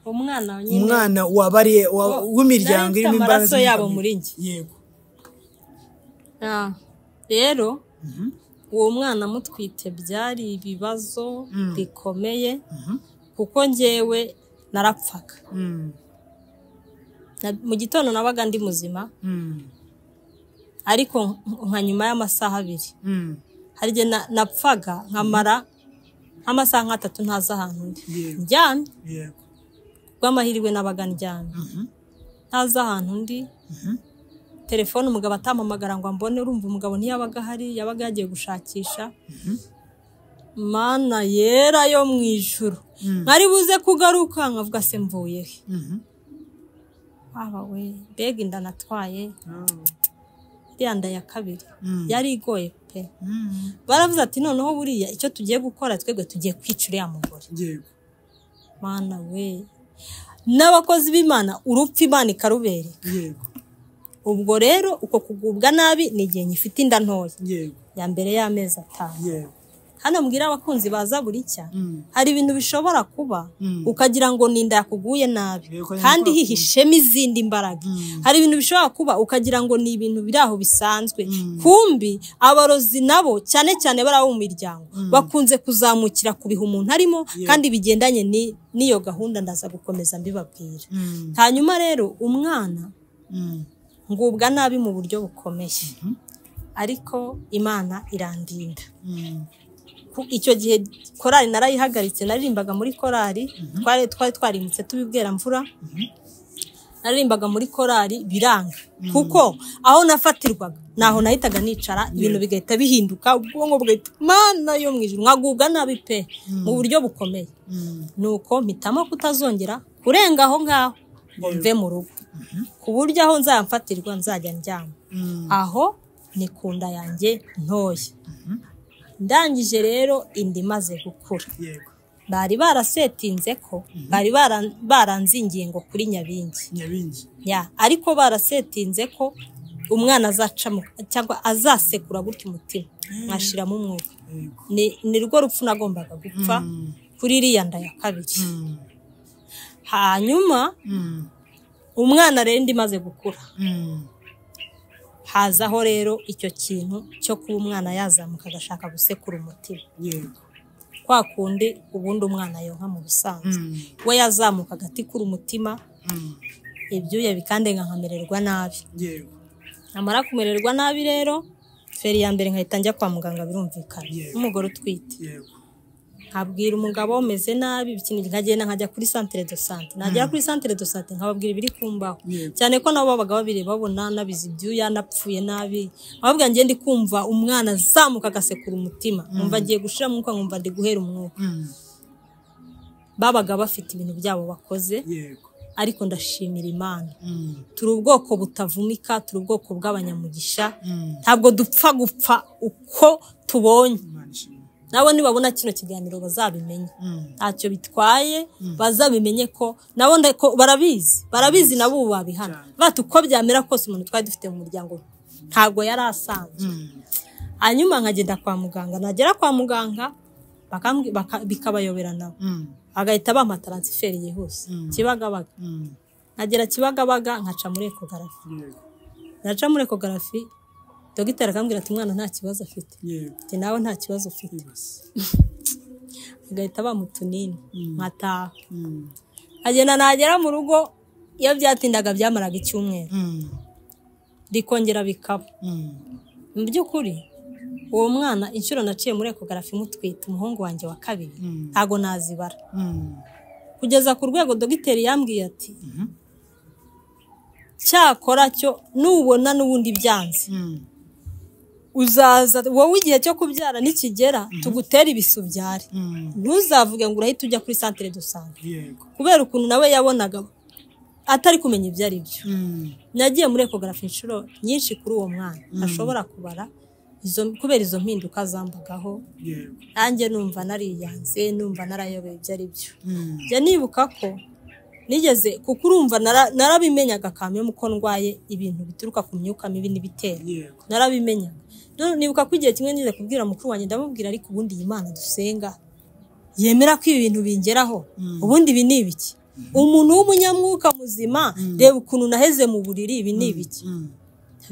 umwana nyine
umwana wabariye wa-
nari
w'imiryango
mfite
irimo imbaraga
amaraso yabo
z'umuryango.
muri njye
yego
Ah, rero uwo mwana mutwite byari ibibazo bikomeye kuko njyewe narapfaga
Mm,
Na- mu gitondo nabaga ndi muzima
mm,
ariko nk- nka nyuma y'amasaha abiri
mm.
hari igihe na- napfaga nkamara nk'amasaha nk'atatu ntazi ahantu ndi
Yego.
njyamye
yego
rw'amahirwe nabaga njyamye ntazi ahantu ndi telefone umugabo atampamagara ngo ambone urumva umugabo ntiyabaga ahari yabaga yagiye gushakisha mana yera yo mu ijuru mwari buze kugaruka nkavuga se mvuye he
Mhm.
waba we mbega inda natwaye
Ah.
iriya nda ya kabiri
Mm.
yari igoye pe
Mm,
baravuze ati noneho buriya icyo tugiye gukora twebwe tugiye kwica uriya mugore
yego
mana we n'abakozi b'imana urupfu imana ikarubere
yego
ubwo rero uko kugubwa nabi ni igihe nyifite inda ntoya
yego
ya mbere y'amezi atanu
yego
hano mbwira abakunzi baza buri cya
Mm.
hari ibintu bishobora kuba
Mm.
ukagira ngo ni inda yakuguye nabi
Yego, ni
kandi
uko-
hihishemo izindi imbaraga hari ibintu bishobora kuba ukagira ngo ni ibintu biri aho bisanzwe kumbi abarozi nabo cyane cyane bari abo mu miryango bakunze kuzamukira ku bihe umuntu arimo kandi bigendanye ni- n'iyo gahunda ndaza gukomeza mbibabwira
Mm,
hanyuma rero umwana
mm,
ngubwa nabi mu buryo bukomeye ariko imana irandinda
mm,
Ku- icyo gihe korali narayihagaritse naririmbaga muri korali twari twari twarimutse tubibwera mvura naririmbaga muri korali biranga kuko aho nafatirwaga naho nahitaga nicara ibintu bigahita bihinduka ubwonko bugahita mana yo mu ijuru nkagubwa nabi pe mu buryo bukomeye
mm.
nuko mpitamo kutazongera kurenga aho ngaho ngo mve mu rugo ku buryo aho nzamfatirwa nzajya ndyama aho ni ku nda yanjye ntoya ndangije rero inda imaze gukura
yego
bari barasetinze ko bari bara- baranzingiye ngo kuri nyabingi
nyabingi
ya ariko barasetinze ko umwana azacamo cyangwa azasekura gutya umutima nkashiramo umwuka
yego
ni ni rwo rupfu nagombaga gupfa kuri iriya nda ya kabiri
Mm,
hanyuma
mm,
umwana rero indi imaze gukura
mm.
hazaho rero icyo kintu cyo kuba umwana yazamuka agashaka gusekura umutima
yego
kwa kundi ubundi umwana yonka mu busanzwe we yazamuka agati kuri umutima ibyuya bikandenga nkamererwa nabi
yego
namara kumererwa nabi rero feri ya mbere nkahita njya kwa muganga birumvikana
Yego.
n'umugore utwite
yego
nkabwira umugabo umeze nabi ikintu nkagenda nkajya kuri santere do sante nagera kuri santere do sante nkababwira ibiri kumbaho
Yego.
cyane ko nabo babaga babireba babona nabize ibyuya napfuye nabi nkababwira njye ndi kumva umwana azamuka agasekura umutima nkumva agiye gushira mwuka nkumva ndi guhera umwuka
Mm.
babaga bafite ibintu byabo bakoze
yego
ariko ndashimira imana
Mm.
turi ubwoko butavumika turi ubwoko bw'abanyamugisha
Mm.
ntabwo dupfa gupfa uko tubonye
Imana ishimwe.
nabo nibabona kino kiganiro bazabimenye
Mm.
ntacyo bitwaye bazabimenye ko nabo nda- ko barabizi barabizi nabo ubu babihana bati uko byamera kose umuntu twari dufite mu muryango ntabwo yari asanzwe
Mm.
hanyuma nkagenda kwa muganga nagera kwa muganga bakambwi- baka- bikabayobera nabo
Mm.
bagahita bampa taransiferi yihuse kibagabaga
Mm.
nkagera kibagabaga nkaca muri ekogarafi
yego
naca muri ekogarafi dogiteri akambwira ati umwana nta kibazo afite
yego
njye nawe nta kibazo ufite
Ibase.
bagahita bamutunini nkataha
Mm.
nkagenda nagera mu rugo iyo byatindaga byamaraga icyumweru
Mm.
bikongera bikaba
Mm.
mu by'ukuri uwo mwana inshuro naciye muri ekogarafi imutwite umuhungu wanjye wa kabiri
Mm.
ntago nazibara
Mm.
kugeza ku rwego dogiteri yambwiye ati cyakora cyo nubona n'ubundi byanze
Mm.
uzaza wowe igihe cyo kubyara nikigera tugutera ibisubyare
Mm.
ntuzavuge ngo urahita ujya kuri santere do sante
yego
kubera ukuntu nawe yabonaga atari kumenya ibyo ari byo
Mm.
nagiye muri ekogarafi inshuro nyinshi kuri uwo mwana ashobora kubara izo kubera izo mpinduka zambagaho
yego
nanjye numva nariyanze numva narayobeye ibyo ari byo
Mm.
njya nibuka ko nigeze kuko urumva nara- narabimenyaga kamemu ko ndwaye ibintu bituruka ku myuka mibi n'ibitera
yego
narabimenyaga None nibuka ko igihe kimwe nize kubwira mukuru wanjye ndamubwira ariko ubundi iyi mana dusenga yemera ko ibi bintu bingeraho ubundi ibi ni ibiki umuntu w'umunyamwuka muzima reba ukuntu naheze mu buriri ibi ni ibiki
Mm.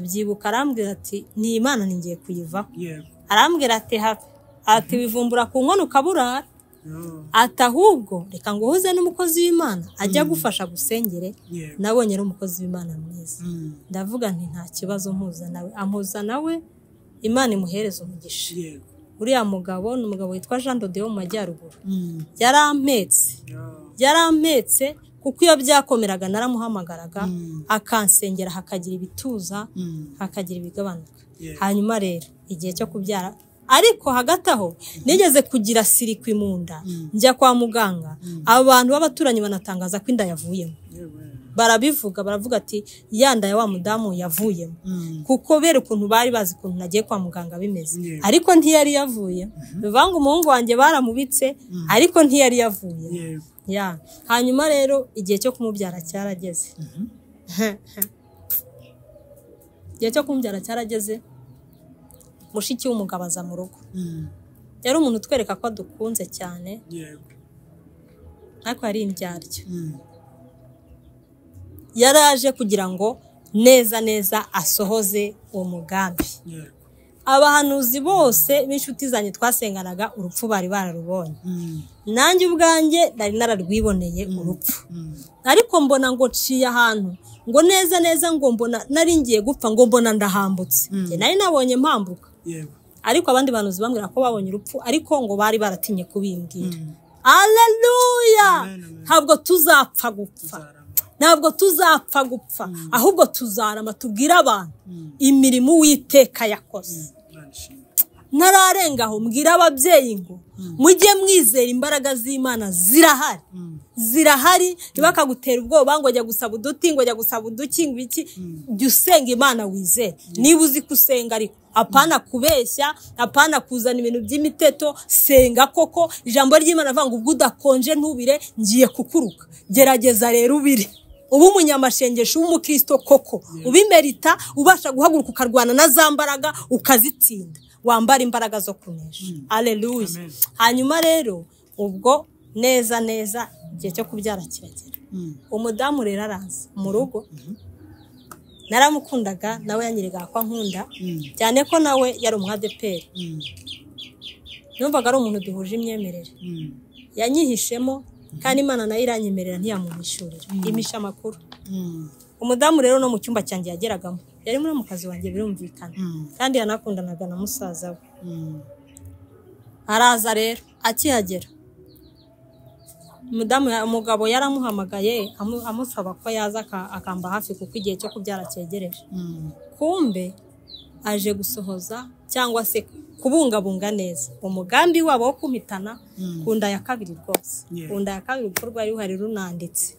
abyibuka arambwira ati ni imana ningiye kuyivaho
yego
arambwira ati have ati wivumbura ku nkono ukaburara
Oh.
ati ahubwo reka ngo uhuze n'umukozi w'imana ajya agufasha gusengere
yego
nabonye ari umukozi w'imana mwiza
Mm.
ndavuga nti nta kibazo mpuza nawe ampuza nawe imana imuhereza umugisha
yego
uriya mugabo ni umugabo witwa jean dode wo mu majyaruguru
Mm.
yarampetse
Oh.
yarampetse kuko iyo byakomeraga naramuhamagaraga
Mm.
akansengera hakagira ibituza
Mm.
hakagira ibigabanuka
Yeah.
hanyuma rero igihe cyo kubyara ariko hagati aho nigeze kugira sirikwi mu nda njya kwa muganga abantu b'abaturanyi banatangaza ko inda yavuyemo
yego
barabivuga baravuga ati ya nda ya wa mudamu yavuyemo
Mm.
kuko bera ukuntu bari bazi ukuntu nagiye kwa muganga bimeze
Yeah.
ariko ntiyari yavuye bivuga ngo umuhungu wanjye baramubitse ariko ntiyari yavuye
yego
ya hanyuma rero igihe cyo kumubyara cyarageze igihe cyo kumubyara cyarageze mushiki w'umugabo aza mu rugo
Mm.
yari umuntu utwereka ko dukunze cyane
yego
ariko yari indyaryo
Mm.
yari aje kugira ngo neza neza asohoze uwo mugambi
yego
abahanuzi bose b'inshuti zanjye twasenganaga urupfu bari bararubonye
Mm.
nanjye ubwanjye nari nararwiboneye urupfu
Mm.
ariko mbona ngo nciye ahantu ngo neza neza ngo mbona nari ngiye gupfa ngo mbona ndahambutse Njye nari nabonye mpambuka
yego
ariko abandi bantu bambwira ko babonye urupfu ariko ngo bari baratinye kubimbwira aleluya ntabwo tuzapfa gupfa
Zarama.
ntabwo tuzapfa gupfa ahubwo tuzarama tubwire abantu
Mm.
imirimo uwiteka yakoze
Imana ishimwe.
ntararenga aho mbwira ababyeyi ngo mujye mwizera imbaraga z'imana zirahari
Mm.
zirahari ntibakagutera ubwoba ngo jya gusaba uduti ngo jya gusaba uduki ngo iki jya usenga imana wizere niba uzi ko usenga ariko apana kubeshya apana kuzana ibintu by'imiteto senga koko ijambo ry'imana avuga ngo ubwo udakonje ntubire ngiye kukuruka gerageza rero ubire uba umunyamashengesho w'umukristo koko ubimerita ubasha guhaguruka ukarwana na za mbaraga ukazitsinda wambara imbaraga zo kunesha aleluya
Amen.
hanyuma rero ubwo neza neza igihe cyo kubyara kiragera
Mm.
umudamu rero araza mu rugo naramukundaga nawe yanyerekaga ko ankunda
Mm.
cyane ko nawe yari umwadeperi
Mm.
yumvaga ari umuntu duhuje imyemerere yanyihishemo kandi imana nayo iranyemerera ntiyamuhishurira imisha amakuru umudamu rero no mu cyumba cyanjye yageragamo yari muri mu kazi wanjye birumvikana kandi yanakundanaga na musaza we araza rero akihagera umudamu umugabo yaramuhamagaye amusaba ko yaza akamba hafi kuko igihe cyo kubyara cyegereje kumbe aje gusohoza cyangwa se kubungabunga neza umugambi wabo wo kumitana ku nda ya kabiri rwose ku nda ya kabiri kuko rwari ruhari runanditse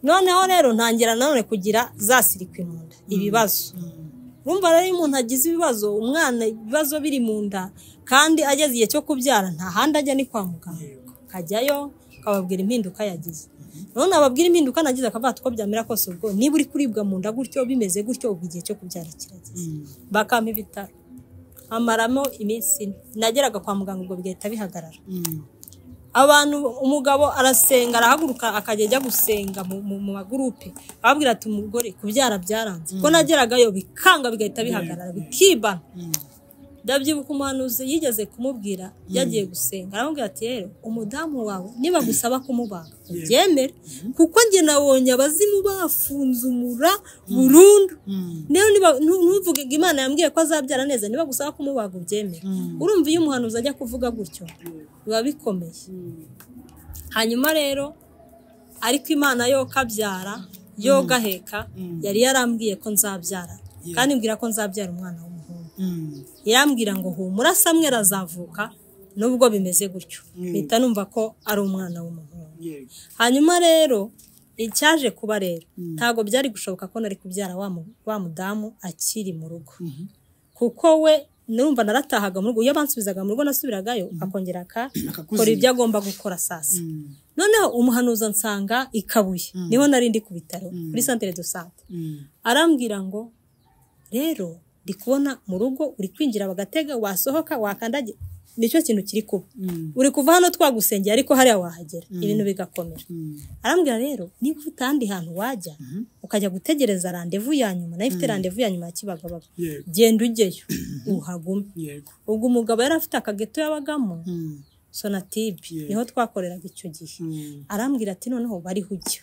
noneho rero ntangira nanone kugira zasirikwi mu nda ibibazo rumva rero iyo umuntu agize ibibazo umwana ibibazo biri mu nda kandi ageze igihe cyo kubyara nta handi ajya ni kwa muganga akajyayo akababwira impinduka yagize none ababwira impinduka nagize akavuga ati uko byamera kose ubwo niba uri kuribwa mu nda gutyo bimeze gutyo ubwo igihe cyo kubyara kirageze bakampa ibitaro amaramo iminsi ine nageraga kwa muganga ubwo bigahita bihagarara abantu umugabo arasenga arahaguruka akajya ajya gusenga mu magurupe ababwira ati umugore kubyara byaranze ko nageragayo bikanga bigahita bihagarara bikibana ndabyibuka umuhanuzi yigeze kumubwira yagiye gusenga aramubwira ati rero umudamu wawe niba gusaba kumubaga ubyemere kuko njye nabonye abazimu bafunzumura burundu ntuvuge ngo imana yambwiye ko azabyara neza niba gusaba kumubaga ubyemere urumva iyo umuhanuzi ajya kuvuga gutyo biba bikomeye hanyuma rero ariko imana yo kabyara yo gaheka yari yarambwiye ko nzabyara kandi mbwira ko nzabyara umwana we irambwira ngo humura samwe arazavuka nubwo bimeze gutyo mpita numva ko ari umwana w'umuhungu hanyuma rero icyaje kuba rero ntabwo byari gushoboka ko nari kubyara wa mudamu akiri mu rugo kuko we numva naratahaga mu rugo iyo abansubizaga mu rugo nasubiragayo akongera akakora ibyo agomba gukora sasa noneho umuhanuza nsanga i kabuye niho narindi ku bitaro kuri santere do sante arambwira ngo rero ndi kubona mu rugo uri kwinjira bagatega wasohoka wakandagira nicyo kintu kiri kuba uri kuva hano twagusengera ariko hariya wahagera ibintu bigakomera arambwira rero niba ufite ahandi hantu wajya ukajya gutegereza randevu ya nyuma nayo ifite randevu ya nyuma ya kibagabaga genda ujyeyo uhagume ubwo umugabo yari afite akageto yabagamo sonatibe niho twakoreraga icyo gihe arambwira ati noneho bariho ujya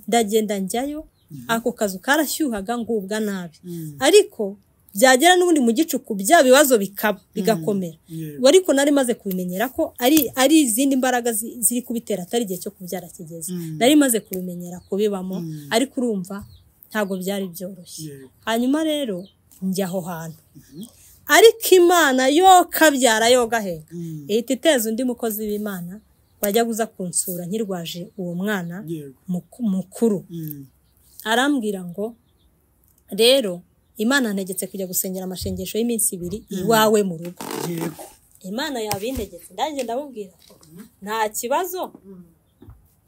ndagenda njyayo ako kazu karashyuhaga ngubwa nabi ariko byagera n'ubundi mu gicuku bya bibazo bikaba bigakomera ariko nari maze kubimenyera ko ari izindi mbaraga ziri kubitera atari igihe cyo kubyara kigeze nari maze kubimenyera kubibamo ariko urumva ntabwo byari byoroshye hanyuma rero njya aho hantu ariko imana yo kabyara yo gaheka ihita iteza undi mukozi w'imana wajya uza kunsura nkirwaje uwo mwana mukuru arambwira ngo rero imana ntegetse kujya gusengera amashengesho y'iminsi ibiri iwawe mu rugo imana yabintegetse ndange ndamubwira nta kibazo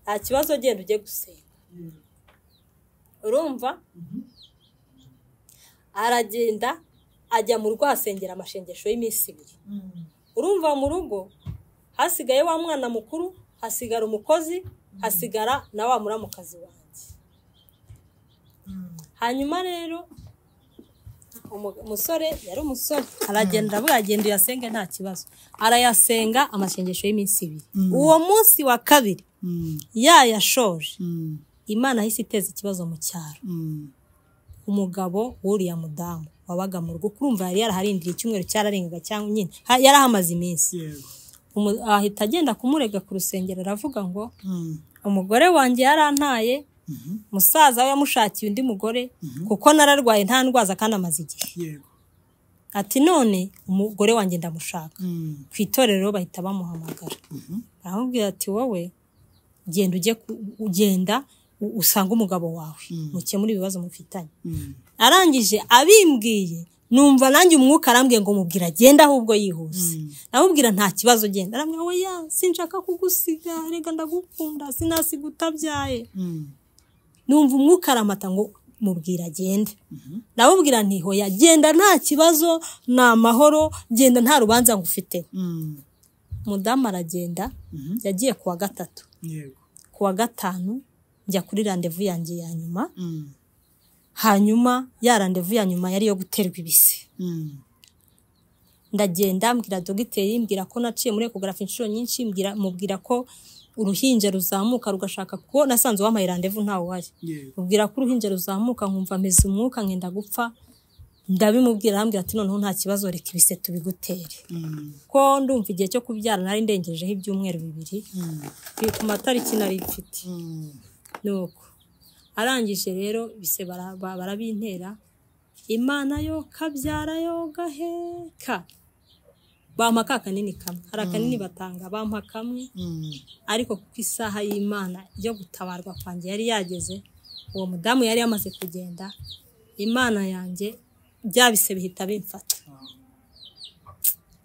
nta kibazo genda ujye gusenga urumva aragenda ajya mu rugo ahasengera amashengesho y'iminsi ibiri urumva mu rugo hasigaye wa mwana mukuru hasigara umukozi hasigara na wa muramukazi wanjye hanyuma rero umusore yari umusore aragenda aravuga agenda uyasenge nta kibazo arayasenga amasengesho y'iminsi ibiri uwo munsi wa kabiri yayashoje imana ahise iteza ikibazo mu cyaro umugabo wuriya mudamu wabaga mu rugo kurumva yari yaraharindiriye icyumweru cyararengaga cyangwa nyine yari ahamaze iminsi ahita agenda kumurega ku rusengero aravuga ngo umugore wanjye yarantaye umusaza we yamushakiye undi mugore kuko nararwaye nta ndwaza kandi amaze igihe ati none umugore wanjye ndamushaka ku itorero bahita bamuhamagara baramubwira ati wowe genda ujye ugenda usange umugabo wawe mukemure ibibazo mufitanye arangije abimbwiye numva nanjye umwuka arambwiye ngo mubwira agenda ahubwo yihuse namubwira nta kibazo ugenda arambwira we ya sinshaka kugusiga reka ndagukunda sinasiga utabyaye numva umwuka aramata ngo mubwira agende ndamubwira ntiho yagenda nta kibazo ni amahoro genda nta rubanza ngufite umudamu aragenda yagiye ku wa gatatu ku wa gatanu njya kuri randevu yanjye ya nyuma hanyuma ya randevu ya nyuma yari iyo guterwa ibise ndagenda mbwira dogiteri mbwira ko naciye muri ekogarafi inshuro nyinshi mbwira mubwira ko uruhinja ruzamuka rugashaka kuko nasanze wampaye randevu ntawe uhari mubwira ko uruhinja ruzamuka nkumva ameze umwuka ngenda gupfa ndabimubwira arambwira ati noneho nta kibazo reka ibise tubigutere ko ndumva igihe cyo kubyara nari ndengejeho ibyumweru bibiri biri ku matariki nari mfite nuko arangije rero bise bara- ba- barabintera imana yo kabyara yo gaheka bampa ka kanini kamwe hari akanini batanga bampa kamwe ariko kuko isaha y'imana yo gutabarwa kwanjye yari yageze uwo mudamu yari yamaze kugenda imana yanjye bya bise bihita bimfata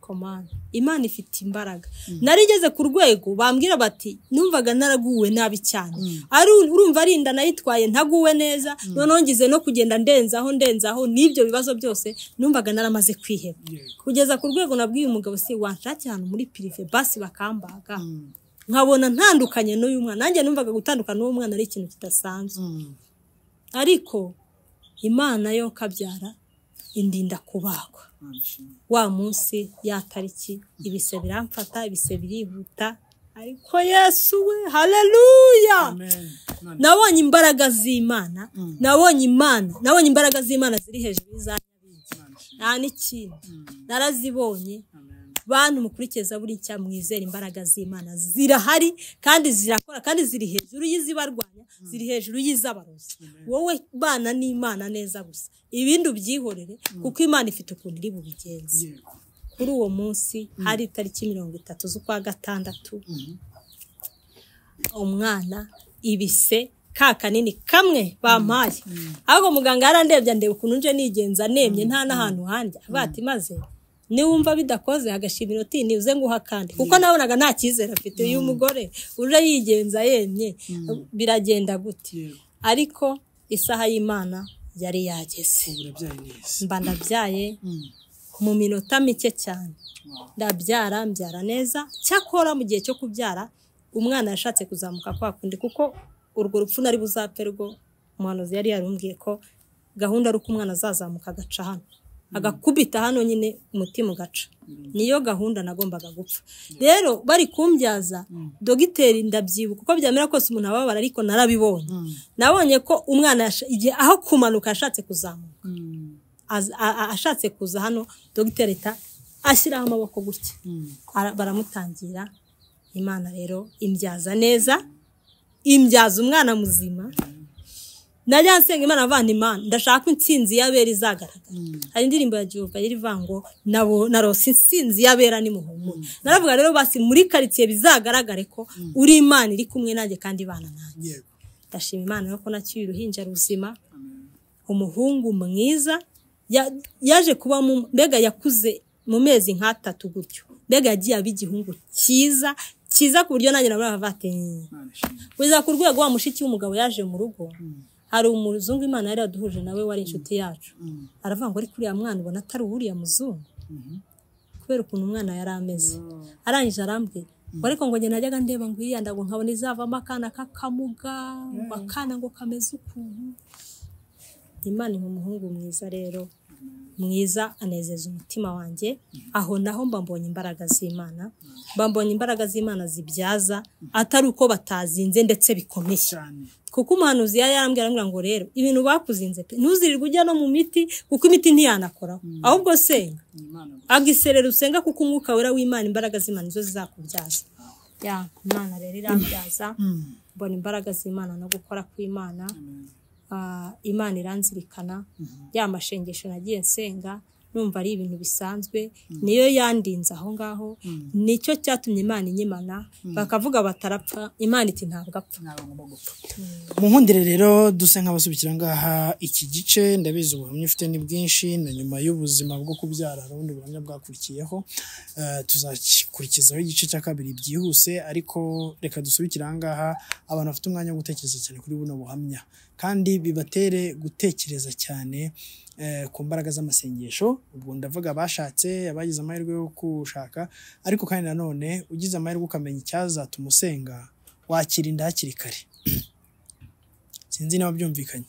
komanda imana ifite imbaraga narigeze ku rwego bambwira bati numvaga naraguwe nabi cyane ari urumva ari inda nayitwaye ntaguwe neza noneho ngize no kugenda ndenzaho ndenzaho n'ibyo bibazo byose numvaga naramaze kwiheba kugeza ku rwego nabwiye umugabo si wanshakira ahantu muri pirive basi bakambaga nkabona ntandukanye n'uyu mwana nanjye numvaga gutandukana n'uwo mwana ari ikintu kidasanzwe ariko imana yo kabyara indinda kubagwa wa munsi ya tariki ibise biramfata ibise birihuta ariko yesu we haleluya nabonye imbaraga z'imana nabonye imana nabonye imbaraga z'imana ziri hejuru y'izanyabindi nta n'ikindi narazibonye bantu mukurikiza zaburi nshya mwizera imbaraga z'imana zirahari kandi zirakora kandi ziri hejuru y'izibarwanya ziri hejuru y'iz'abarozi wowe bana n'imana neza gusa ibindi ubyihorere kuko imana ifite ukuntu iri bubigenze kuri uwo munsi hari itariki mirongo itatu z'ukwa gatandatu umwana ibise ka kanini kamwe bampaye ariko muganga yarandebye ndeba ukuntu nje nigenza nemye nta n'ahantu hanjye avuga ati maze niwumva bidakoze agashima inoti nibuze nguha kandi kuko nabonaga nta cyizere afite uyu mugore uje yigenza yemye biragenda gute ariko isaha y'imana yari yageze mba ndabyaye mu minota mike cyane ndabyara mbyara neza cyakora mu gihe cyo kubyara umwana yashatse kuzamuka kwa kundi kuko urwo rupfu nari buzapfe rwo umuhanuzi yari yarumbwiye ko gahunda ari uko umwana azazamuka agaca hano agakubita hano nyine umutima ugaca niyo gahunda nagombaga gupfa rero bari kumbyaza dogiteri ndabyibuka uko byamera kose umuntu ababara ariko narabibonye nabonye ko umwana yasha- igihe aho kumanuka yashatse kuzamuka az- a- a- ashatse kuza hano dogiteri ahita ashyiraho amaboko gutya Ara- baramutangira imana rero imbyaza neza imbyaza umwana muzima najya nsenga imana avana imana ndashaka ko intsinzi y'abera izagaragara hari indirimbo ya jehova yari ivuga ngo nabo narose intsinzi y'abera nimuhumure naravuga rero basi muri karitsiye bizagaragare ko uri imana iri kumwe nanjye kandi ibana nanjye ndashima imana rero ko nacyuye uruhinja ruzima umuhungu mwiza ya- yaje kuba mu- mbega yakuze mu mezi nk'atatu gutyo mbega yagiye aba igihungu cyiza cyiza ku buryo nanjye nabura abavatanye kugeza ku rwego wa mushiki w'umugabo yaje mu rugo hari umuzungu imana yari yaduhuje nawe wari inshuti yacu aravuga ngo ariko uriya mwana ubona atari uwuriya muzungu kubera ukuntu umwana yari ameze arangije arambwira ngo ariko ngo njye najyaga ndeba ngo iriya ndago nkabona izavamo akana k'akamuga ngo akana ngo kameze ukuntu imana ni umuhungu mwiza rero mwiza anezeza umutima wanjye aho naho mba mbonye imbaraga z'imana mba mbonye imbaraga z'imana zibyaza atari uko batazinze ndetse bikomeye kuko umuhanuzi yari yarambwira arambwira ngo rero ibintu bakuzinze pe ntuzirirwe ujya no mu miti kuko imiti ntiyanakoraho ahubwo senga agiserera usenga kuko umwuka wera w'imana imbaraga z'imana nizo zizakubyaza ya imana rero irabyaza mbona imbaraga z'imana no gukora kw'imana Ah, imana iranzirikana ya mashengesho nagiye nsenga numva ari ibintu bisanzwe niyo yandinze aho ngaho nicyo cyatumye imana inyimana bakavuga batarapfa imana iti ntabwo apfa
munkundire rero duse nk'abasubikira ngaha iki gice ndabizi ubuhamya ufite ni bwinshi na nyuma y'ubuzima bwo kubyara hari ubundi buhamya bwakurikiyeho Eh, tuzakurikizaho igice cya kabiri byihuse ariko reka dusubikire aha ngaha abantu bafite umwanya wo gutekereza cyane kuri buno buhamya kandi bibatere gutekereza cyane eh, ku mbaraga z'amasengesho ubwo ndavuga abashatse abagize amahirwe yo gushaka ariko kandi nanone ugize amahirwe ukamenya icyazatuma usenga wakirinda hakiri kare sinzi niba byumvikanye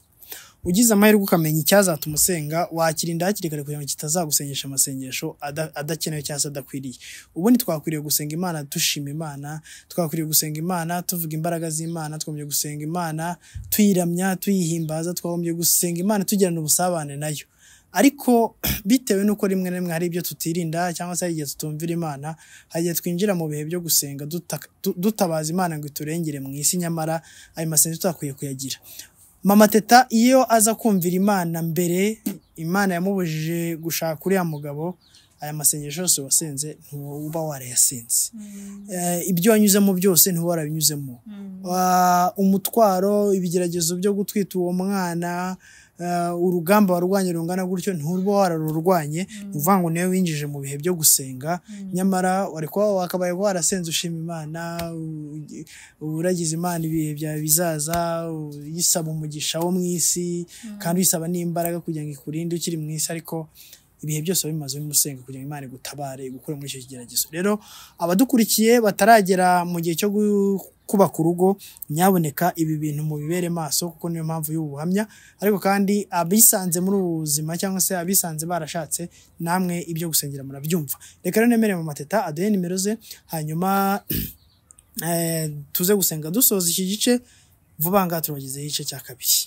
ugize amahirwe ukamenya icyazatuma usenga wakirinda hakiri kare kugira ngo kitazagusengesha amasengesho ada- adakenewe cyangwa se adakwiriye ubundi twakwiriye gusenga imana dushima imana twakwiriye gusenga imana tuvuga imbaraga z'imana twagombye gusenga imana tuyiramya tuyihimbaza twagombye gusenga imana tugirana ubusabane nayo ariko bitewe n'uko rimwe na rimwe hari ibyo tutirinda cyangwa se hari igihe tutumvira imana hari igihe twinjira mu bihe byo gusenga duta- du- dutabaza imana ngo iturengere mu isi nyamara ayo masengesho tutakwiye kuyagira mama teta iyo aza kumvira imana mbere imana yamubujije gushaka uriya mugabo aya masengesho yose wasenze ntuba warayasenze Eh, ibyo wanyuzemo byose ntuba warabinyuzemo Ah, umutwaro ibigeragezo byo gutwita uwo mwana eh, urugamba warwanye rungana gutyo ntuba wararurwanye ni ukuvuga ngo niwe winjije mu bihe byo gusenga nyamara wari kuba wakabaye warasenze ushima imana u- uragize imana ibihe byawe bizaza uyisaba umugisha wo mu isi kandi uyisaba n'imbaraga kugira ngo ikurinde ukiri mu isi ariko ibihe byose waba bimaze usenga kugira ngo imana igutabare igukure muri icyo kigeragezo rero abadukurikiye bataragera mu gihe cyo gu- kubaka urugo nyaboneka ibi bintu mubibere maso kuko niyo mpamvu y'ubuhamya ariko kandi abisanze muri ubu buzima cyangwa se abisanze barashatse namwe ibyo gusengera murabyumva reka rero nemere mu mateta aduhe nimero ze hanyuma eh, tuze gusenga dusoza iki gice vuba aha ngaha turabagezeho igice cya kabiri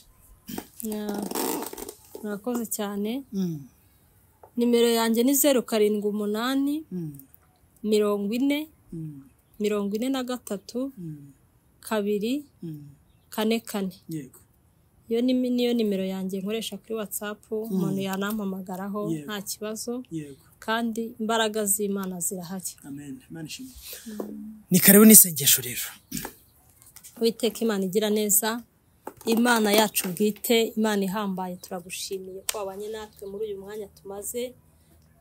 murakoze cyane nimero yanjye ni zeru karindwi umunani mirongo ine mirongo ine na gatatu kabiri kane kane
yego
iyo ni niyo nimero yanjye nkoresha kuri watsapu umuntu yanampamagaraho
Yego.
nta kibazo
yego
kandi imbaraga z'imana zirahari
amen imana ishimwe ni karibu n'isengesho rero
Uwiteka imana igira neza imana yacu bwite imana ihambaye turagushimiye ko wabanye natwe muri uyu mwanya tumaze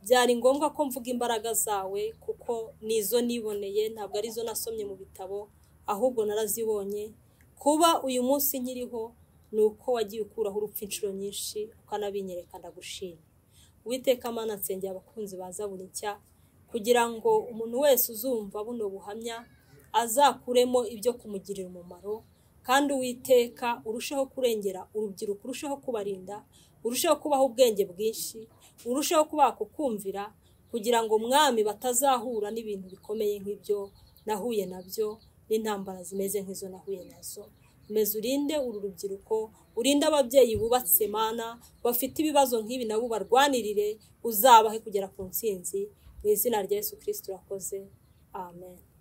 byari ngombwa ko mvuga imbaraga zawe kuko nizo niboneye ntabwo arizo nasomye mu bitabo ahubwo narazibonye kuba uyu munsi nkiriho ni uko wagiye ukuraho urupfu inshuro nyinshi ukanabinyereka ndagushima Uwiteka mana nsengera abakunzi baza buri nshya kugira ngo umuntu wese uzumva buno buhamya azakuremo ibyo kumugirira umumaro kandi uwiteka urusheho kurengera urubyiruko urusheho kubarinda urusheho kubaha ubwenge bwinshi urusheho kubaha kukumvira kugira ngo mwami batazahura n'ibintu bikomeye nk'ibyo nahuye nabyo n'intambara zimeze nk'izo nahuye nazo umeze urinde uru rubyiruko urinde ababyeyi bubatse mana bafite ibibazo nk'ibi nabo barwanirire uzabahe kugera ku ntsinzi mu izina rya yesu kirisiti urakoze amen